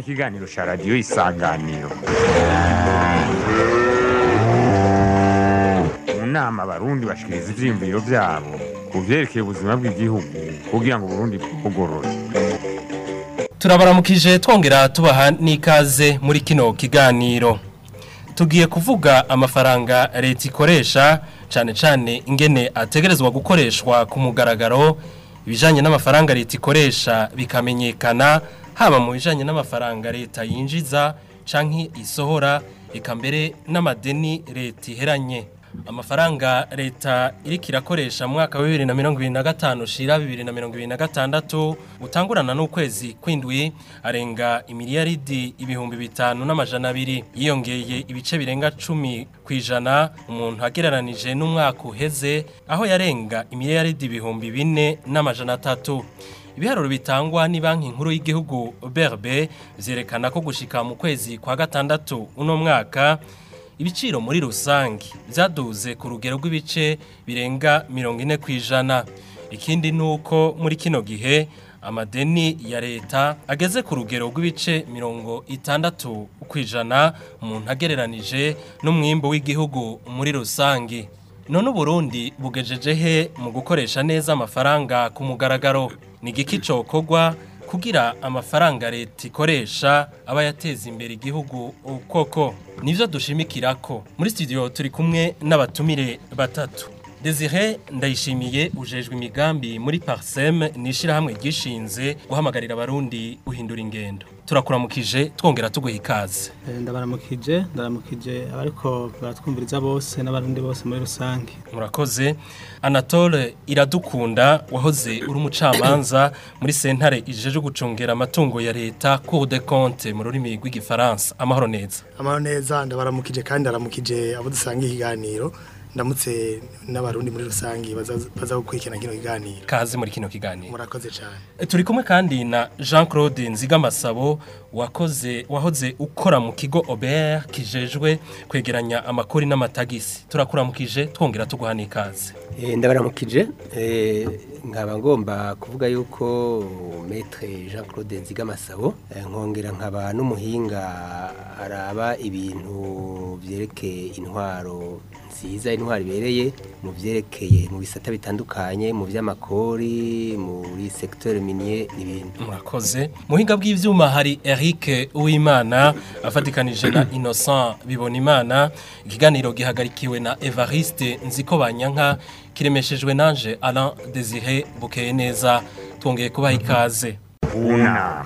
ikiganiro cya radiyo isanganiro mu nama abarundi bashikiriza ivyiyumviro vyabo ku vyerekeye ubuzima bw'igihugu kugira ngo uburundi bwugorore turabaramukije twongera tubaha n'ikaze muri kino kiganiro tugiye kuvuga amafaranga leta ikoresha cyane cyane ingene ategerezwa gukoreshwa ku mugaragaro ibijyanye n'amafaranga leta ikoresha bikamenyekana haba mu bijyanye n'amafaranga leta yinjiza cyangwa isohora eka mbere n'amadeni leta iheranye amafaranga leta iriko irakoresha mu mwaka wa bibiri na mirongo ibiri na gatanu shira bibiri na mirongo ibiri na gatandatu utangurana n'ukwezi kw'indwi arenga imiliyaridi ibihumbi bitanu n'amajana abiri yiyongeye ibice birenga cumi ku ijana umuntu agereranije n'umwaka uheze aho yarenga imiliyaridi ibihumbi bine n'amajana atatu ibiharuro bitangwa ni banki nkuru y'igihugu BRB vyerekana ko gushika mu kwezi kwa gatandatu uno mwaka ibiciro muri rusange byaduze ku rugero rw'ibice birenga mirongo ine ku ijana ikindi ni uko muri kino gihe amadeni ya leta ageze ku rugero rw'ibice mirongo itandatu ku ijana umuntu agereranije n'umwimbo w'igihugu muri rusange none uburundi bugejeje he mu gukoresha neza amafaranga ku mugaragaro ni igiki cokorwa kugira amafaranga leta ikoresha aba yateza imbere igihugu koko nivyo dushimikirako muri studio turi kumwe n'abatumire batatu Desire ndayishimiye ujejwe imigambi muri Parsem nishirahamwe gishinze guhamagarira abarundi guhindura ingendo turakuramukije twongera tuguha ikaze ndabaramukije ndaramukije abariko baratwumviriza bose n'abarundi bose muri rusange murakoze Anatole iradukunda wahoze uri umucamanza muri sentare ijeje gucungera amatungo ya leta Cour des comptes mu rurimi rw'igifaransa amahoro neza amahoro neza ndabaramukije kandi ndaramukije abo dusanga ikiganiro ndamutse n'abarundi muri rusange baza gukurikirana kino kiganiro kaze muri kino kiganiro murakoze cyane turi kumwe kandi na Jean Claude Nzigamasabo wakoze wahoze ukora mu kigo Aubert kijejwe kwegeranya amakori n'amatagisi turakuramukije twongera tuguha n'ikaze ndabaramukije nkaba ngomba kuvuga yuko Maître Jean Claude Nzigamasabo nkongera nkaba n'umuhinga araba ibintu byerekeye intwaro nziza intwaro ibereye mu byerekeye mu bisata bitandukanye mu by'amakori muri secteur minier n'ibindi murakoze muhinga bw'ivyuma hari Eric Uwimana afatikanije na Innocent Bibonimana ikiganiro gihagarikiwe na Evariste Nzikobanyanka kiremeshejwe nanje Alain Désiré Bukeye neza twongeye kubaha ikaze una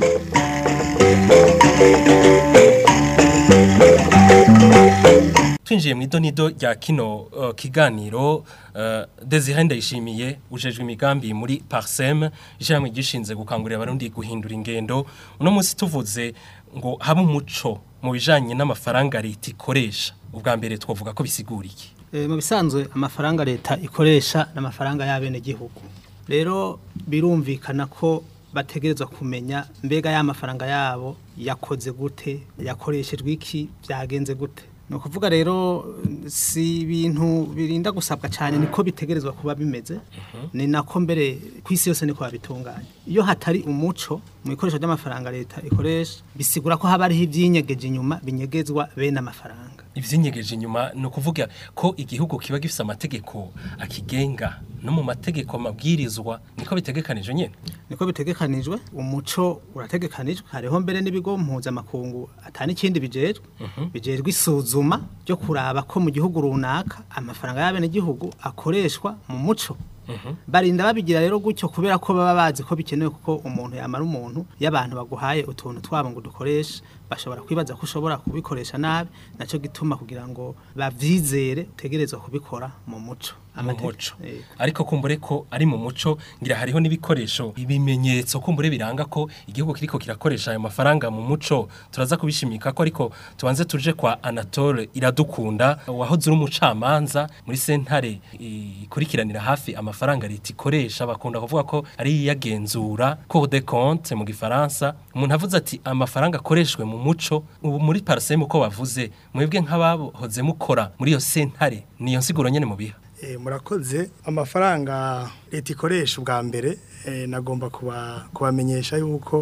twinjiye mu idonido rya kino uh, kiganiro uh, Desire ndayishimiye ujejwe imigambi muri Parsem ijamwe gishinze gukangurira abarundi guhindura ingendo uno munsi tuvuze ngo habe umuco mu bijanye n'amafaranga leta ikoresha ubwa mbere twavuga ko bisiguriye e, mu bisanzwe amafaranga leta ikoresha n'amafaranga y'abene gihugu rero birumvikana ko bategerezwa kumenya mbega ya mafaranga yabo yakoze gute yakoreshejwe iki byagenze gute ni ukuvuga rero si ibintu birinda gusabwa cyane niko bitegerezwa kuba bimeze ni nako mbere ku isi yose niko babitunganya iyo hatari umuco mu ikoresho ry'amafaranga leta ikoresha bisigura ko haba hariho ibyinyegeje inyuma binyegezwa bene amafaranga ibyinyegeje inyuma ni ukuvuga ko igihugu kiba gifite amategeko akigenga no mu mategeko amabwirizwa niko bitegekanije nyine niko bitegekanijwe umuco urategekanijwe hariho mbere n'ibigo mpuzamakungu atani ikindi bijejwe bijejwe isuzuma ryo kuraba ko mu gihugu runaka amafaranga y'abene gihugu akoreshwa mu muco barinda babigira rero gutyo kubera ko baba bazi ko bikenewe kuko umuntu yamara umuntu y'abantu baguhaye utuntu twabo ngo dukoreshe bashobora kwibaza ko ushobora kubikoresha nabi nacyo gituma kugira ngo bavyizere utegerezwa kubikora mu muco mu muco ariko kumbure ko ari mu muco ngira hariho n'ibikoresho ibimenyetso kumbure biranga ko igihugu kiriko kirakoresha ayo mafaranga mu muco turaza kubishimika ko ariko tubanze tuje kwa Anatole iradukunda wahoze uri umucamanza muri sentare ikurikiranira hafi amafaranga leta ikoresha bakunda kuvuga ko ari yagenzura Cour des comptes mu gifaransa umuntu avuze ati amafaranga akoreshwe mu muco ubu muri parsem uko bavuze mwebwe nk'abahoze mukora muri iyo sentare niyo nsiguro nyene mu biha murakoze amafaranga leta ikoresha ubwa mbere nagomba kubamenyesha yuko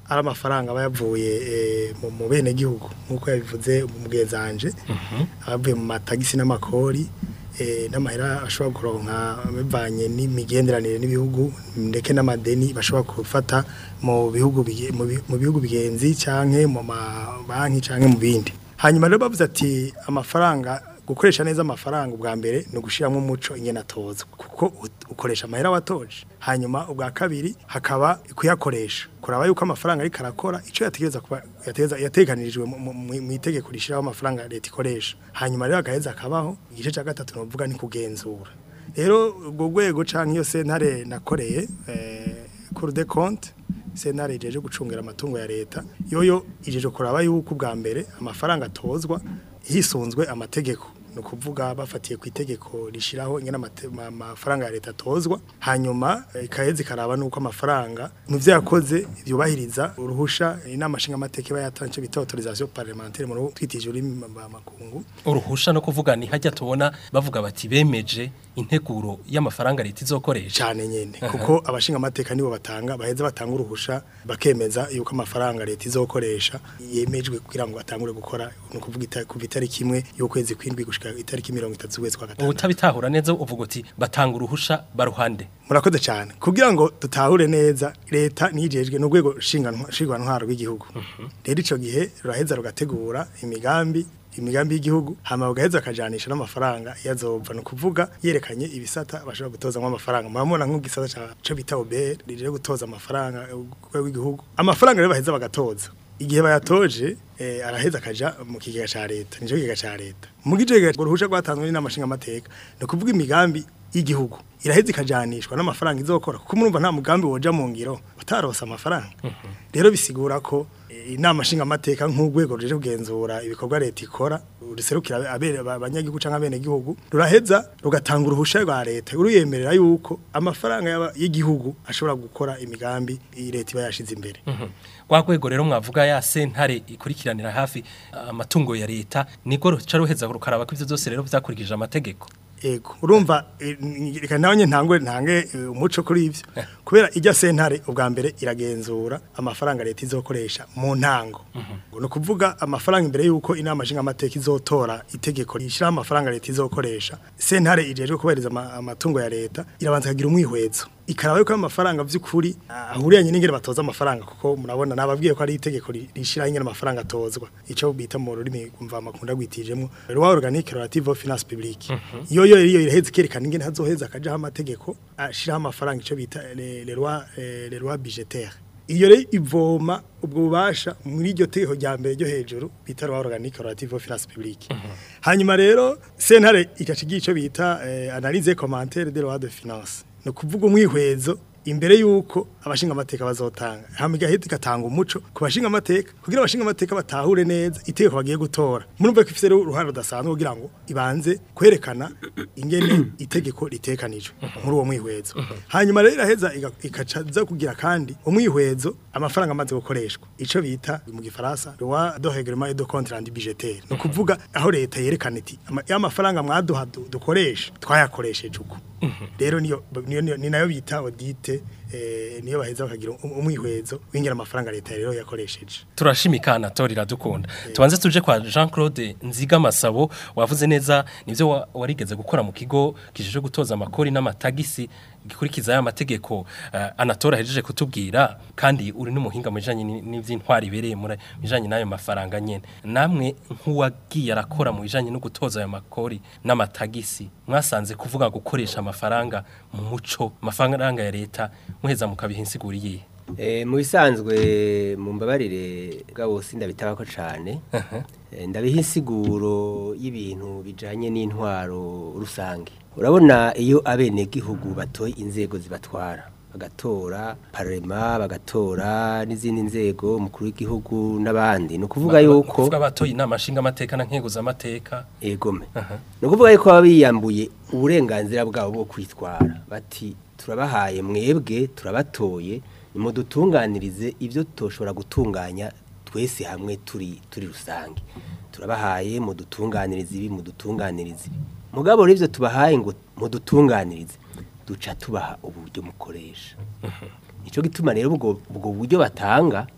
ari amafaranga aba yavuye eh, mu- mu bene gihugu nk'uko yabivuze mu bwezanje abavuye mu matagisi n'amakori eh, n'amahera ashobora kuronka bivanye n'imigenderanire n'ibihugu ndetse n'amadeni bashobora gufata mu bihugu bige- mu bi- mu bihugu bigenzi canke mu mabanki canke mu bindi hanyuma rero bavuze ati amafaranga gukoresha neza amafaranga ubwa mbere ni ugushiramo umuco ingene atozwa kuko ut- ukoresha amahera watoje hanyuma ubwa kabiri hakaba kuyakoresha kuraba yuko amafaranga ariko arakora ico yategereza kuba yategeza yateganirijwe mu- mu mu itegeko rishiraho amafaranga leta ikoresha hanyuma rero agaheza akabaho igice cya gatatu novuga ni kugenzura rero ubwo rwego canke iyo sentare nakoreye eh, cour des comptes sentare ijeje gucungira amatungo ya leta yoyo ijeje kuraba yuko ubwa mbere amafaranga atozwa hisunzwe amategeko ni ukuvuga bafatiye ku itegeko rishiraho ingene amate- ma- amafaranga ya leta atozwa hanyuma eh, ikaheza ikaraba nuko amafaranga mu vyo yakoze vyubahiriza uruhusha inama nshingamateka iba yatanze bita autorisation parlementaire mu ruhu- twitije ururimi makungu uruhusha no kuvuga ni hajya tubona bavuga bati bemeje integuro y'amafaranga leta izokoresha cyane nyene kuko abashinga amateka nibo batanga baheza batanga uruhusha bakemeza yuko amafaranga leta izokoresha yemejwe kugira ngo atangure gukora no kuvuga ita- kuva itariki imwe y'ukwezi kwindwi gushika itariki mirongo itatu z'ukwezi kwa gatanu utabitahura neza uvuga uti batanga uruhusha baruhande murakoze cyane kugira ngo dutahure neza leta nijejwe n'urwego ntwaro rw'igihugu rero ico gihe ruraheza rugategura imigambi imigambi y'igihugu hama bagaheza akajanisha n'amafaranga yazova no kuvuga yerekanye ibisata bashobora gutozamo amafaranga murabona nk'ugisata ca co bita OBR rije gutoza amafaranga urwego rw'igihugu amafaranga rero baheza bagatoza igihe bayatoje eh, araheza akaja mu kigega ca leta nico kigega ca leta mu kigega uruhusha rwatanzwe n'inamashinga amateka no kuvuga imigambi y'igihugu iraheza ikajanishwa n'amafaranga izokora kuko murumva nta mugambi woja mu ngiro utarosa amafaranga rero bisigura ko eh, inama nshinga amateka nk'urwego ruje kugenzura ibikorwa leta ikora ruserukira abere abanyagihugu canke abene gihugu ruraheza rugatanga uruhusha rwa leta ruyemerera yuko amafaranga y'aba- y'igihugu ashobora gukora imigambi iyi leta iba yashize imbere rwa rwego rero mwavuga ya sentare ikurikiranira hafi amatungo ya leta niko ruca ruheza rukaraba ko ivyo byose rero vyakurikije amategeko Ego urumva eh, n- reka nawe ntangwe ntange eh, umuco kuri ivyo kubera ijya sentare ubwa mbere iragenzura amafaranga leta izokoresha mu ntango no kuvuga amafaranga imbere yuko inama nshinga amateka izotora itegeko rishira amafaranga leta izokoresha sentare ijejwe kubahiriza ama- amatungo ya leta irabanza kagira umwihwezo ikaraba yuko amafaranga vy'ukuri ah, ahuriyanye n'ingene batoza amafaranga kuko murabona nababwiye ko ari itegeko ri- rishiraho ingene amafaranga atozwa ico bita mu rurimi kumva makunda gwitijemwo loi organique relative aux finances publiques iyo yo iyo iraheze ikerekana ingene hazoheza akajaho amategeko ashiraho amafaranga ico bita les les lois eh, les lois budgétaires iyo rero ivoma ubwo bubasha muri iryo tegeko rya mbere ryo hejuru bita loi organique relative aux finances publiques hanyuma rero sentare igaca igira ico bita eh, analyse et commentaire des lois de finances no kuvuga umwihwezo imbere yuko abashinga amateka bazotanga hama igahita igatanga umuco ku bashinga amateka kugira abashinga amateka batahure neza itegeko bagiye gutora murumva ko ifise rero uruhare rudasanzwe kugira ngo ibanze kwerekana ingene itegeko ritekanijwe muri uwo mwihwezo hanyuma rero iraheza iga- ikaca za kugira kandi umwihwezo amafaranga amaze gukoreshwa ico bita mu gifaransa loi de règlement et de compte rendu budgétaire no kuvuga aho leta yerekana iti ama- ya mafaranga mwaduha du- dukoresha twayakoresheje uko rero niyo niyo- niyo- ni nayo bita audite eh, niyo baheza bakagira um- umwihwezo w'ingera amafaranga leta rero yakoresheje turashimika Anatole iradukunda tubanze tuje kwa Jean Claude Nziga Masabo wavuze neza nivyo wa- warigeze gukora mu kigo kijije gutoza amakori n'amatagisi gikurikiza ya mategeko uh, Anatole ahejeje kutubwira kandi uri n'umuhinga mu bijanye ni- n'ivy'intwari ibereye muri bijanye n'ayo mafaranga nyene namwe nk'uwagiye arakora mu bijanye no gutoza ayo makori n'amatagisi mwasanze kuvuga gukoresha amafaranga mu muco amafaranga ya leta muheza mukabiha insiguri yihe Eh, mu bisanzwe mu mbabarire bwabo sindabitaba ko cyane Eh, ndabiha insiguro y'ibintu bijanye n'intwaro rusange urabona iyo abenegihugu batoye inzego zibatwara bagatora parema bagatora n'izindi nzego umukuru w'igihugu n'abandi ni ukuvuga yuko kuvuga batoye inama nshinga amateka na nkeguza amateka egome Aha. ni ukuvuga yuko baba biyambuye uburenganzira bwabo bwo kwitwara bati turabahaye mwebwe turabatoye nimudutunganirize ibyo tutoshobora gutunganya twese hamwe turi turi rusange turabahaye mudutunganirize ibi mudutunganirize ibi mugabo rero ibyo tubahaye ngo mudutunganirize duca tubaha uburyo mukoresha nicyo gituma rero ubwo ubwo buryo batanga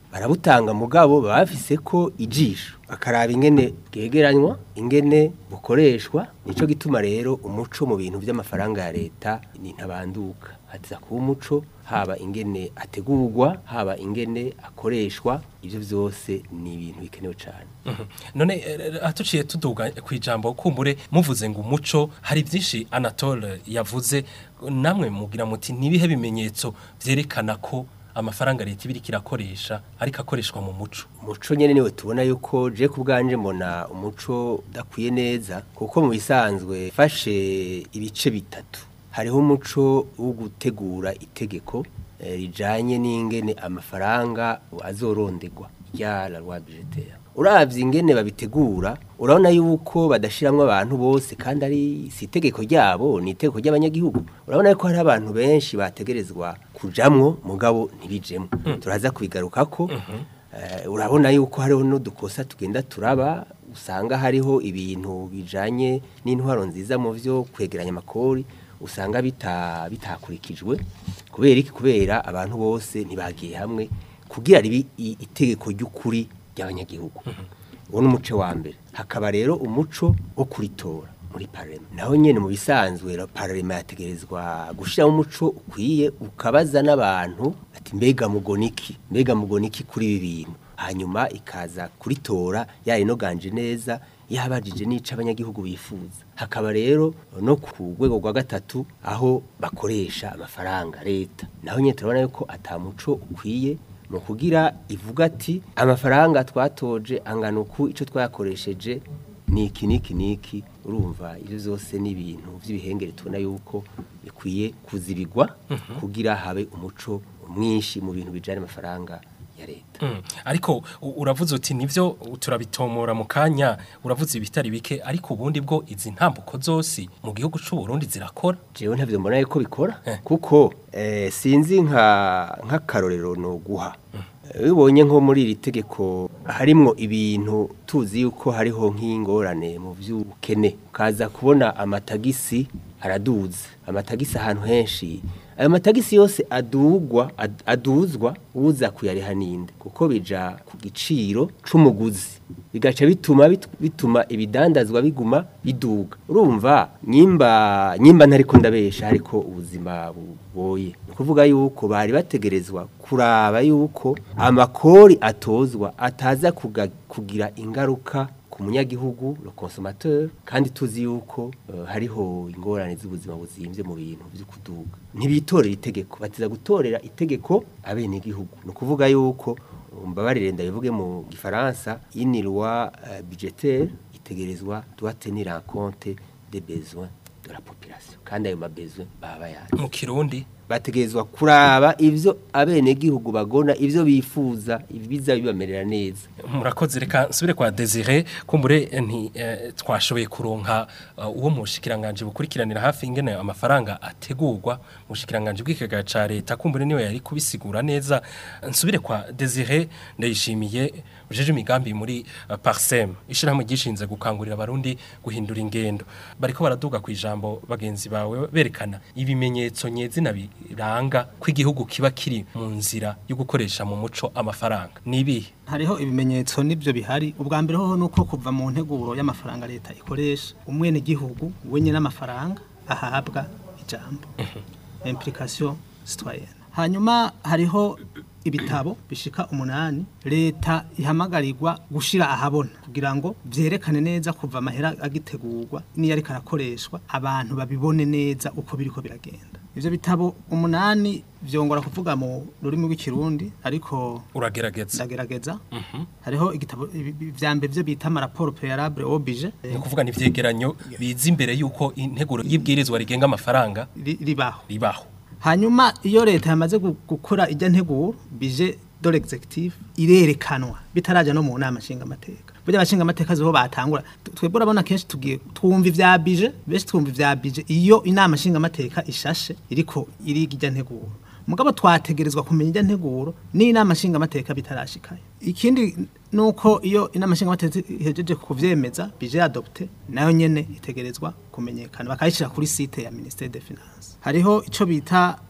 barabutanga mugabo baba bafise ko ijisho bakaraba ingene bwegeranywa ingene bukoreshwa nico gituma rero umuco mu bintu by'amafaranga ya leta ni ntabanduka hatiza kuba umuco haba ingene ategurwa haba ingene akoreshwa ivyo vyose ni ibintu bikenewe cyane Mhm. none eh, atuciye tuduga ku ijambo kumbure muvuze ngo umuco hari byinshi Anatole yavuze namwe mugira muti nibihe bimenyetso vyerekana ko amafaranga leta ibiri kirakoresha ariko akoreshwa mu muco umuco nyene niwe tubona yuko je ku bwanje mbona umuco udakwiye neza kuko mu bisanzwe fashe ibice bitatu hariho umuco wo gutegura itegeko eh, rijanye n'ingene amafaranga azorondegwa rya la loi budgetaire uravye ingene babitegura urabona yuko badashiramwo abantu bose kandi ari si itegeko ryabo ni itegeko ry'abanyagihugu urabona yuko hari abantu benshi bategerezwa kujamwo mugabo ntibijemwo turaza kubigarukako Eh, urabona yuko hariho n'udukosa tugenda turaba usanga hariho ibintu bijanye n'intwaro nziza mu vyo kwegeranya amakori usanga bita bitakurikijwe kubera iki kubera abantu bose ntibagiye hamwe kugira ribi i- itegeko ry'ukuri ry'abanyagihugu uwo ni umuco wa mbere hakaba rero umuco wo kuritora muri parema naho nyene mu bisanzwe ra- parema yategerezwa gushiraho umuco ukwiye ukabaza n'abantu ati mbega mugoniki mbega mugoniki kuri ibi bintu hanyuma ikaza kuritora yarinoganje neza yabajije n'ico abanyagihugu bifuza hakaba rero no ku rwego rwa gatatu aho bakoresha amafaranga leta naho nyene turabona yuko ata muco ukwiye mu kugira ivuga ati amafaranga twatoje angana uku icyo twayakoresheje ni iki niki niki urumva ibyo zose ni ibintu by'ibihengere tubona yuko bikwiye kuzibigwa kugira habe umuco mwinshi mu bintu bijyanye n'amafaranga ya leta Mm. ariko u- uravuze uti nivyo turabitomora mu kanya uravuze ibitari bike ariko ubundi bwo izi ntambuko zose mu gihugu c'u Burundi zirakora jewe ntavyo mbona yuko bikora Eh. kuko eh, sinzi nka nk'akarorero no guha bibonye nko muri iri tegeko harimwo ibintu tuzi yuko hariho nk'ingorane mu by'ubukene ukaza kubona amatagisi araduze amatagisi ahantu henshi ayo matagisi yose adugwa ad- aduzwa uza kuyariha ninde kuko bija ku giciro c'umuguzi bigaca bituma bit- bituma ibidandazwa biguma biduga urumva nyimba nyimba ntariko ndabesha ariko ubuzima buboye ni ukuvuga yuko bari bategerezwa kuraba yuko amakori atozwa ataza kuga- kugira ingaruka ku munyagihugu le consommateur kandi tuzi yuko uh, hariho ingorane z'ubuzima buzimvye mu bintu vyo kuduga ntibitorera itegeko batiza gutorera itegeko abenegihugu ni ukuvuga yuko mbabarire ndabivuge mu gifaransa une loi uh, budgétaire itegerezwa doit tenir en compte des besoins de la population kandi ayo mabesoin baba bayazi mu kirundi bategerezwa kuraba ivyo abenegihugu bagona ivyo bifuza ibiza bibamerera neza murakoze reka nsubire kwa Desire kumbure eh, nti eh, twashoboye kuronka uh, uwo mushikiranganje bukurikiranira hafi ingene amafaranga ategurwa mushikiranganje bw'ikigega ca leta kumbure niwe yari kubisigura neza nsubire kwa Desire ndayishimiye ujeje imigambi muri uh, Parsem ishirahamwe gishinze gukangurira abarundi guhindura ingendo bariko baraduga ku ijambo bagenzi bawe berekana ibimenyetso nyezina biranga ko igihugu kiba kiri mu nzira yo gukoresha mu muco amafaranga nibihe hariho ibimenyetso n'ibyo bihari ubwa mbere hoho nuko kuva mu nteguro y'amafaranga leta ikoresha umwene gihugu wenye n'amafaranga ahabwa ijambo implication citoyenne hanyuma hariho ibitabo bishika umunani leta ihamagarirwa gushira ahabona kugira ngo vyerekane neza kuva amahera agitegurwa niyo ariko arakoreshwa abantu babibone neza uko biriko biragenda ivyo bitabo umunani vyongora kuvuga mu rurimi rw'ikirundi ariko uragerageza ndagerageza hariho igitabo ibi- ibi- vya mbere byo bita amaraporo préalable oblige ni ukuvuga ni ivyegeranyo biza imbere y'uko integuro y'ibwirizwa rigenga amafaranga ri- ribaho ribaho hanyuma iyo leta yamaze gu- gukora ijya nteguro bije dore executive irerekanwa bitaraja no mu nama nshinga amateka burya abashinga amateka ziho batangura Tu- twebwe urabona kenshi tugiye twumva ivya bije benshi twumva ivya bije iyo inama nshinga amateka ishashe iriko iriga ijya nteguro mugabo twategerezwa kumenya ijya nteguro n'inama nshinga amateka bitarashikayo ikindi nuko iyo inama nshinga amateka ihejeje kuvyemeza bije adopte nayo nyene itegerezwa kumenyekana bakayishira kuri site ya ministère des finances hariho ico bita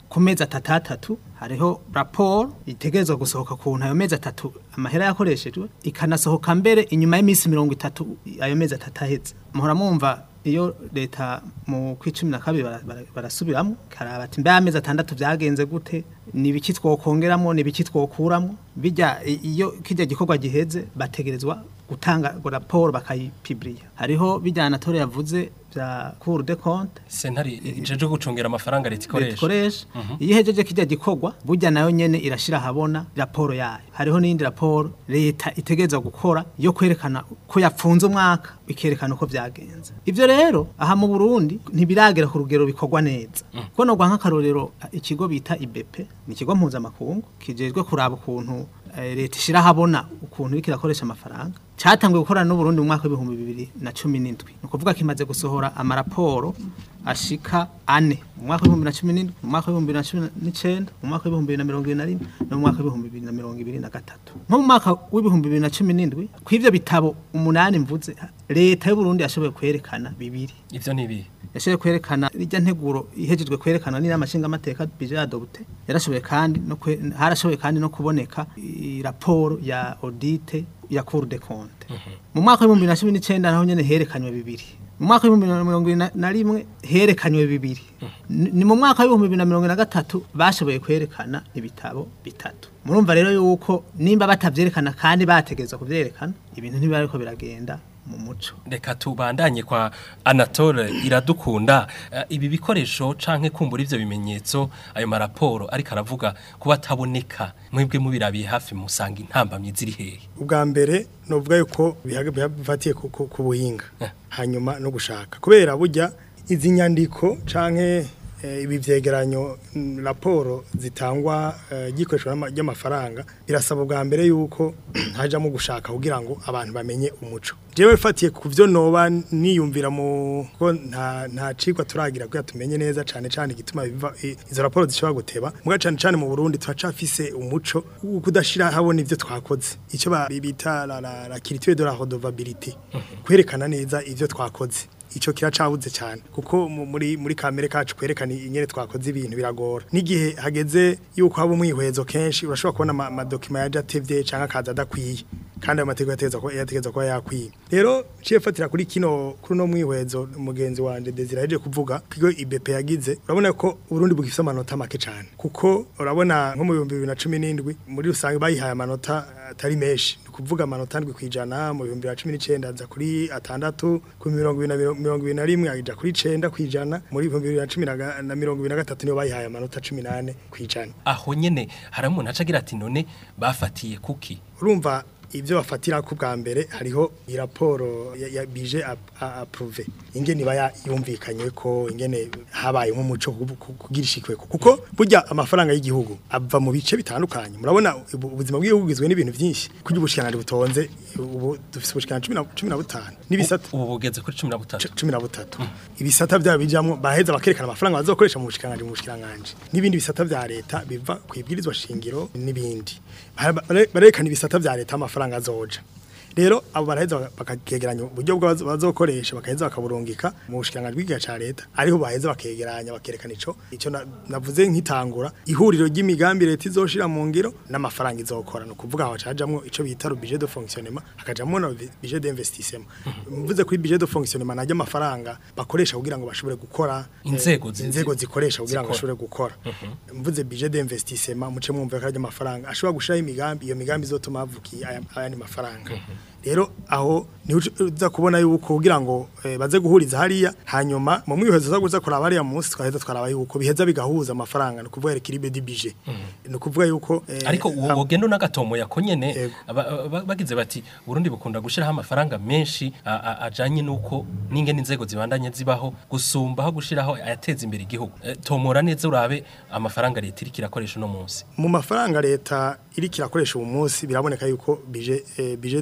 ku mezi atatu atatu hariho raporo itegerezwa gusohoka ku ayo mezi atatu amahera yakoreshejwe ikanasohoka mbere inyuma y'iminsi mirongo itatu ayo mezi atatu ahetse muhora mwumva iyo leta mu kwicumi na kabiri bara- bara- barasubiramo karaba ati mbe amezi atandatu byagenze gute ni ibiki twokongeramo ni ibiki twokuramo bijya i- iyo kijya gikorwa giheze bategerezwa gutanga raporo bakayipibiriya hariho bijyana na tore yavuze bya cour de compte sentare ijeje gucungera amafaranga leta leta ikoresha ikoresha iyo ihejeje kijya gikorwa burya nayo nyene irashira habona raporo yayo hariho n'indi raporo leta itegereza gukora yo kwerekana ko yapfunze umwaka ikerekana uko byagenze ivyo rero aha mu Burundi ntibiragera ku rugero bikorwa neza kuko no nk'akarorero ikigo bita IBP ni ikigo mpuzamakungu kijejwe kuraba ukuntu eh, leta ishira habona ukuntu iriko irakoresha amafaranga cyatanguye gukorana n'uburundi mu mwaka w'ibihumbi bibiri na cumi n'indwi ni ukuvuga kimaze gusohora amaraporo ashika ane mu mwaka w'ibihumbi na cumi n'indwi mu mwaka w'ibihumbi na cumi n'icenda mu mwaka w'ibihumbi bibiri na mirongo ibiri na rimwe no mu mwaka w'ibihumbi bibiri na mirongo ibiri na gatatu nko mu mwaka w'ibihumbi bibiri na cumi n'indwi kw'ivyo bitabo umunani mvuze leta y'uburundi yashoboye kwerekana bibiri ivyo ni ibihe yashoboye kwerekana rijya nteguro ihejejwe kwerekana n'inama nshingamateka bije adopte yarashoboye kandi no kwe, harashoboye kandi no kuboneka i- raporo ya audite ya Cour des comptes mu mwaka w'ibihumbi bibiri na cumi n'icenda naho nyene herekanywe bibiri mu mwaka w'ibihumbi bibiri na mirongo ibiri na- na rimwe herekanywe bibiri Ni- ni mu mwaka w'ibihumbi bibiri na mirongo ine na gatatu bashoboye kwerekana ibitabo bitatu murumva rero yuko nimba batavyerekana kandi bategerezwa kuvyerekana ibintu ntibiba ariko biragenda mu muco reka tubandanye kwa anatole iradukunda Eh, ibi bikoresho canke kumbura ivyo bimenyetso ayo maraporo ariko aravuga kuba ataboneka mwebwe mubirabiye hafi musanga intambamyi ziri hehe ubwa mbere novuga yuko bihaga- biha- bifatiye ku- ku ku buhinga hanyuma no gushaka kubera burya izi nyandiko canke eh, ibi vyegeranyo mm, raporo zitangwa eh, gikoreshwa n'ama- ry'amafaranga birasaba ubwa mbere yuko hajamo gushaka kugira ngo abantu bamenye umuco jewe fatiye ku vyo noba niyumvira mu ko nta nta cigwa turagira kugira tumenye neza cane cane igituma biva i- izo raporo zishobora guteba muga cane cane mu Burundi turacafise umuco wo kudashira habona ivyo twakoze ico ba- bita la, la, la culture de la redevabilité kwerekana neza ivyo twakoze ico kiracabuze cyane kuko mu- muri muri kamere kacu kwerekana ingene twakoze ibintu biragora n'igihe hageze yuko haba umwihwezo kenshi urashobora kubona ama- amadokima yaje atevye canke akaza adakwiye kandi ayo mategeko yategeza ko yategeza kuba yakwiye rero ciye fatira kuri kino kuri no mwihwezo mugenzi wanje Desire yaje kuvuga kigo IBP yagize urabona ko Burundi bugifise amanota make cyane kuko urabona nko mu 2017 muri rusange bayihaye amanota atari menshi ni kuvuga amanota ndwi kwijana mu 2019 aza kuri atandatu ku mirongo ibiri na miro- mirongo ibiri na rimwe aja kuri icenda kwijana muri 2010 na ga- na mirongo ibiri na gatatu niyo bayihaye amanota 18 kwijana aho nyene hari umuntu aca agira ati none bafatiye kuki urumva ibyo bafatira ku bwa mbere hariho iraporo ya, ya bije approve ingene iba ya- yumvikanye ko ingene habaye nk'umuco ku- ku- kugira ishikwe kuko burya amafaranga y'igihugu ava mu bice bitandukanye murabona ubu- ubuzima bw'igihugu bugizwe n'ibintu byinshi kugira ubushikiranganji butonze ubu dufise ubushikiranganji cumi na- cumi na butanu n'ibisata ubu bugeze kuri cumi na butatu cu- cumi na butatu ibisata byabo bijamwo baheza bakerekana amafaranga bazokoresha mu bushikiranganje mu bushikiranganje n'ibindi bisata vya leta biva ku ibwirizwa shingiro n'ibindi Bara- bare- barerekana ibisata vya leta amafaranga azoja rero abo baraheza bakakegeranya uburyo bwazo bazokoresha bakaheza bakaburungika mu bushikiranganje bw'igihe ca leta ariho baheza bakegeranya bakerekana ico ico na- navuze nk'itangura ihuriro ry'imigambi leta izoshira mu ngiro n'amafaranga izokora no kuvuga aho cajamwo ico bita le budget de fonctionnement hakajamwo na budget d'investissement mvuze kuri budget de fonctionnement najya amafaranga bakoresha kugira ngo bashobore gukora eh, Inzego zi- inzego zikoresha kugira ngo zikora. bashobore gukora mvuze budget d'investissement muce mwumva ko ari amafaranga ashobora gushiraho imigambi iyo migambi izotuma havukiye aya- ayandi mafaranga rero aho ni uza kubona yuko kugira ngo eh, baze guhuriza hariya hanyuma mu mwihezo za guza kuraba hariya munsi twaheza twaraba yuko biheza bigahuza amafaranga no kuvuga equilibre du budget no kuvuga yuko eh, ariko uwo wogendo n'agatomo yako nyene Yego. aba- aba- bagize bati Burundi bukunda gushiraho amafaranga menshi a- a- ajanye nuko n'ingene inzego zibandanye zibaho gusumba aho gushiraho ayateza imbere igihugu Eh, tomora neza urabe amafaranga leta iriko irakoresha uno munsi mu mafaranga leta iri kirakoresha ubu munsi biraboneka yuko budget eh, budget de, de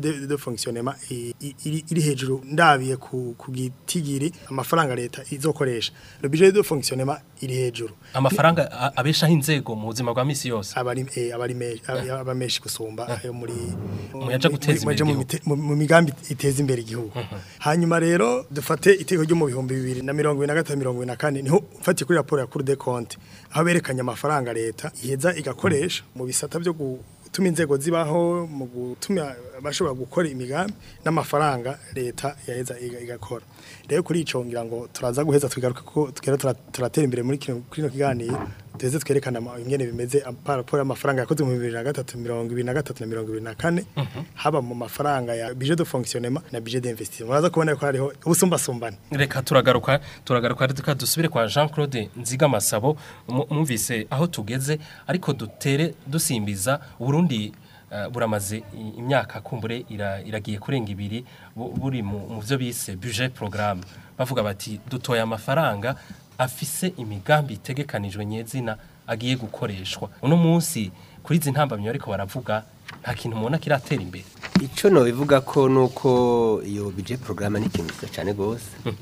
fonctionnement i- i- iri iri hejuru ndabiye ku ku gitigiri amafaranga leta izokoresha le budget de fonctionnement iri hejuru amafaranga a- abeshaho inzego mu buzima bwa misi yose abari eh, abari me- aba- aba menshi gusumba ayo muri Muyaja guteza mu- imbere mu- mu mite- mu mu migambi iteza imbere igihugu hanyuma rero dufate iteko ryo mu bihumbi bibiri na mirongo ibiri na gatatu mirongo ibiri na kane niho mfatiye kuri raporo ya Cour des comptes aho berekanye amafaranga leta iheza igakoresha mu bisata byo gutuma inzego zibaho mu gutuma abashobora gukora imigambi n'amafaranga leta yaheza iga- igakora rero kuri ico ngira ngo turaza guheza tugaruka ko tugera tura- turatera imbere muri kino kino kiganiro tuze twerekana ama- ingene bimeze par rapport y'amafaranga yakozwe mu 2023 2023 na 2024 haba mu mafaranga ya budget de fonctionnement na budget d'investissement muraza kubona ko hariho ubusumbasumbane reka turagaruka turagaruka reka dusubire kwa Jean Claude Nziga Masabo mu- mwumvise aho tugeze ariko dutere dusimbiza Burundi eh, buramaze i- imyaka kumbure ira- iragiye kurenga ibiri bu- buri mu mu byo bise budget programme bavuga bati dutoye amafaranga afise imigambi itegekanijwe nyezina agiye gukoreshwa uno munsi kuri izi ntambamyo ariko baravuga nta kintu mubona kiratera imbere Ico no bivuga ko nuko iyo budget programme ni ikintu cyiza cyane gose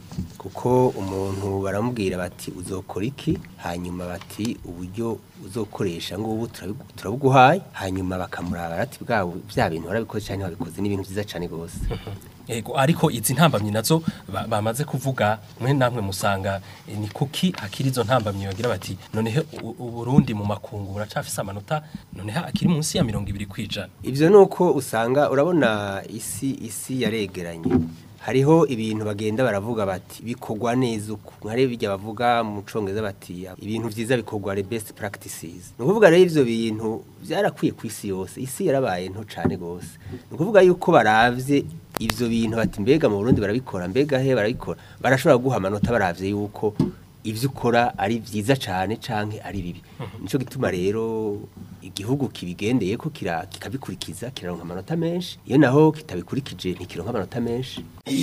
kuko umuntu baramubwira bati uzokora iki hanyuma bati uburyo uzokoresha ngo ubu turabigu- turabuguhaye hanyuma bakamuraba bati bwa bya bintu warabikoze cyane wabikoze ni ibintu byiza cyane gose Ego ariko izi ntambamyi nazo ba- bamaze kuvuga mwe namwe musanga eh, ni kuki akiri izo ntambamyi bagira bati noneho u- u Burundi mu makungu buracafise amanota noneho akiri munsi ya 200 kwijana Ivyo nuko usanga urabona isi isi yaregeranye hariho ibintu bagenda baravuga bati bikorwa neza uku nkare bijya bavuga mu congereza bati ibintu vyiza bikorwa the best practices ni ukuvuga rero ivyo bintu vyarakwiye ku isi yose isi yarabaye nto cane gose ni ukuvuga yuko baravye ivyo bintu bati mbega mu Burundi barabikora mbega he barabikora barashobora guha amanota baravye yuko ivyo ukora ari vyiza cane canke ari bibi nico gituma rero igihugu kibigendeye ko kira kikabikurikiza kiraronka amanota menshi iyo naho kitabikurikije ntikironka amanota menshi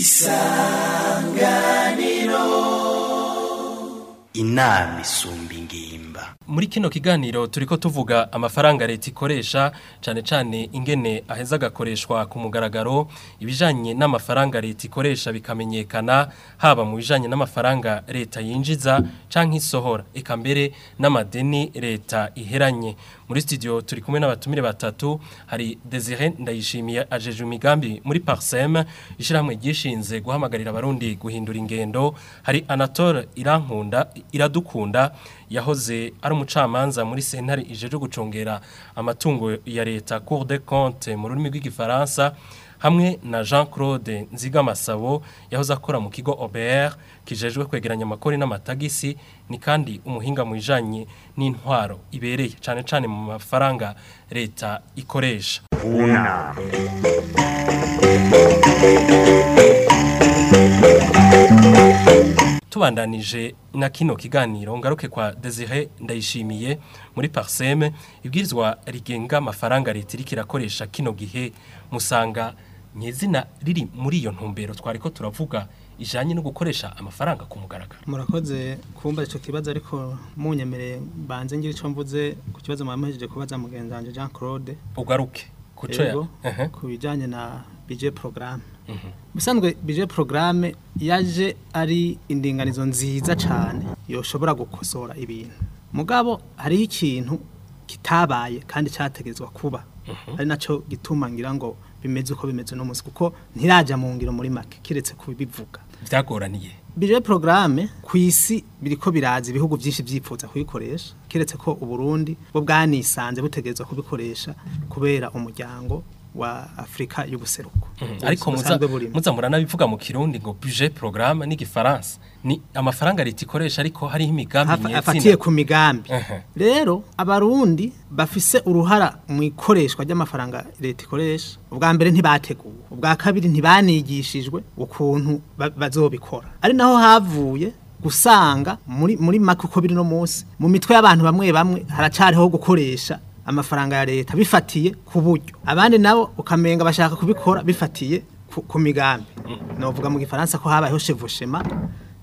inama isumba ingimba muri kino kiganiro turiko tuvuga amafaranga leta ikoresha cane cane ingene aheza agakoreshwa ku mugaragaro ibijanye n'amafaranga leta ikoresha bikamenyekana haba mu bijanye n'amafaranga leta yinjiza canke isohora eka mbere n'amadeni leta iheranye muri studio turi kumwe n'abatumire batatu hari Desire Ndayishimiye ajeje imigambi muri Parsem ishiramwe gishinze guhamagarira abarundi guhindura ingendo hari Anatole Irankunda iradukunda yahoze ari umucamanza muri sentare ijeje gucungera amatungo ya leta Cour des comptes mu rurimi rw'igifaransa hamwe na Jean Claude Nzigamasabo yahoze akora mu kigo OBR kijejwe kwegeranya amakori n'amatagisi ni kandi umuhinga mu bijanye n'intwaro ibereye cane cane mu mafaranga leta ikoresha Una. tubandanije na kino kiganiro ngaruke kwa Desire ndayishimiye muri Parsem ibwirizwa rigenga amafaranga leta iriko irakoresha kino gihe musanga nyezina riri muri iyo ntumbero twariko turavuga ijanye no gukoresha amafaranga ku mugaragaro murakoze kumva ico kibazo ariko munyemereye banze ngira ico mvuze ku kibazo mwamuhejeje kubaza mugenzi wanje Jean Claude ugaruke kuco ya Ego, Ehe. ku bijanye na budget programme bisanzwe budget programme yaje ari indinganizo nziza cyane yoshobora gukosora ibintu mugabo hariho ikintu kitabaye kandi cyategezwa kuba ari naco gituma ngira ngo bimeze uko bimeze no munsi kuko ntiraja mu ngiro muri make kiretse kubivuga vyagoraniye budget programme ku isi biriko biraza ibihugu byinshi byipfuza kuyikoresha kiretse ko uburundi bwo bwanisanze butegerezwa kubikoresha kubera umuryango wa Afrika y'ubuseruko ariko muza Busanzwe burimo. muza muranabivuga mu kirundi ngo budget programme n'igifaransa ni amafaranga leta ikoresha ariko hariho imigambi Hafa- afatiye ku migambi Ehe. rero abarundi bafise uruhara mu ikoreshwa ry'amafaranga leta ikoresha ubwa mbere ntibateguwe ubwa kabiri ntibanigishijwe ukuntu ba- bazobikora ari naho havuye gusanga muri muri make uko biri no munsi mu mitwe y'abantu bamwe bamwe haracariho gukoresha amafaranga ya leta bifatiye ku buryo abandi nabo ukamenga bashaka kubikora bifatiye ku, ku migambi novuga mu gifaransa ko habayeho chevauchement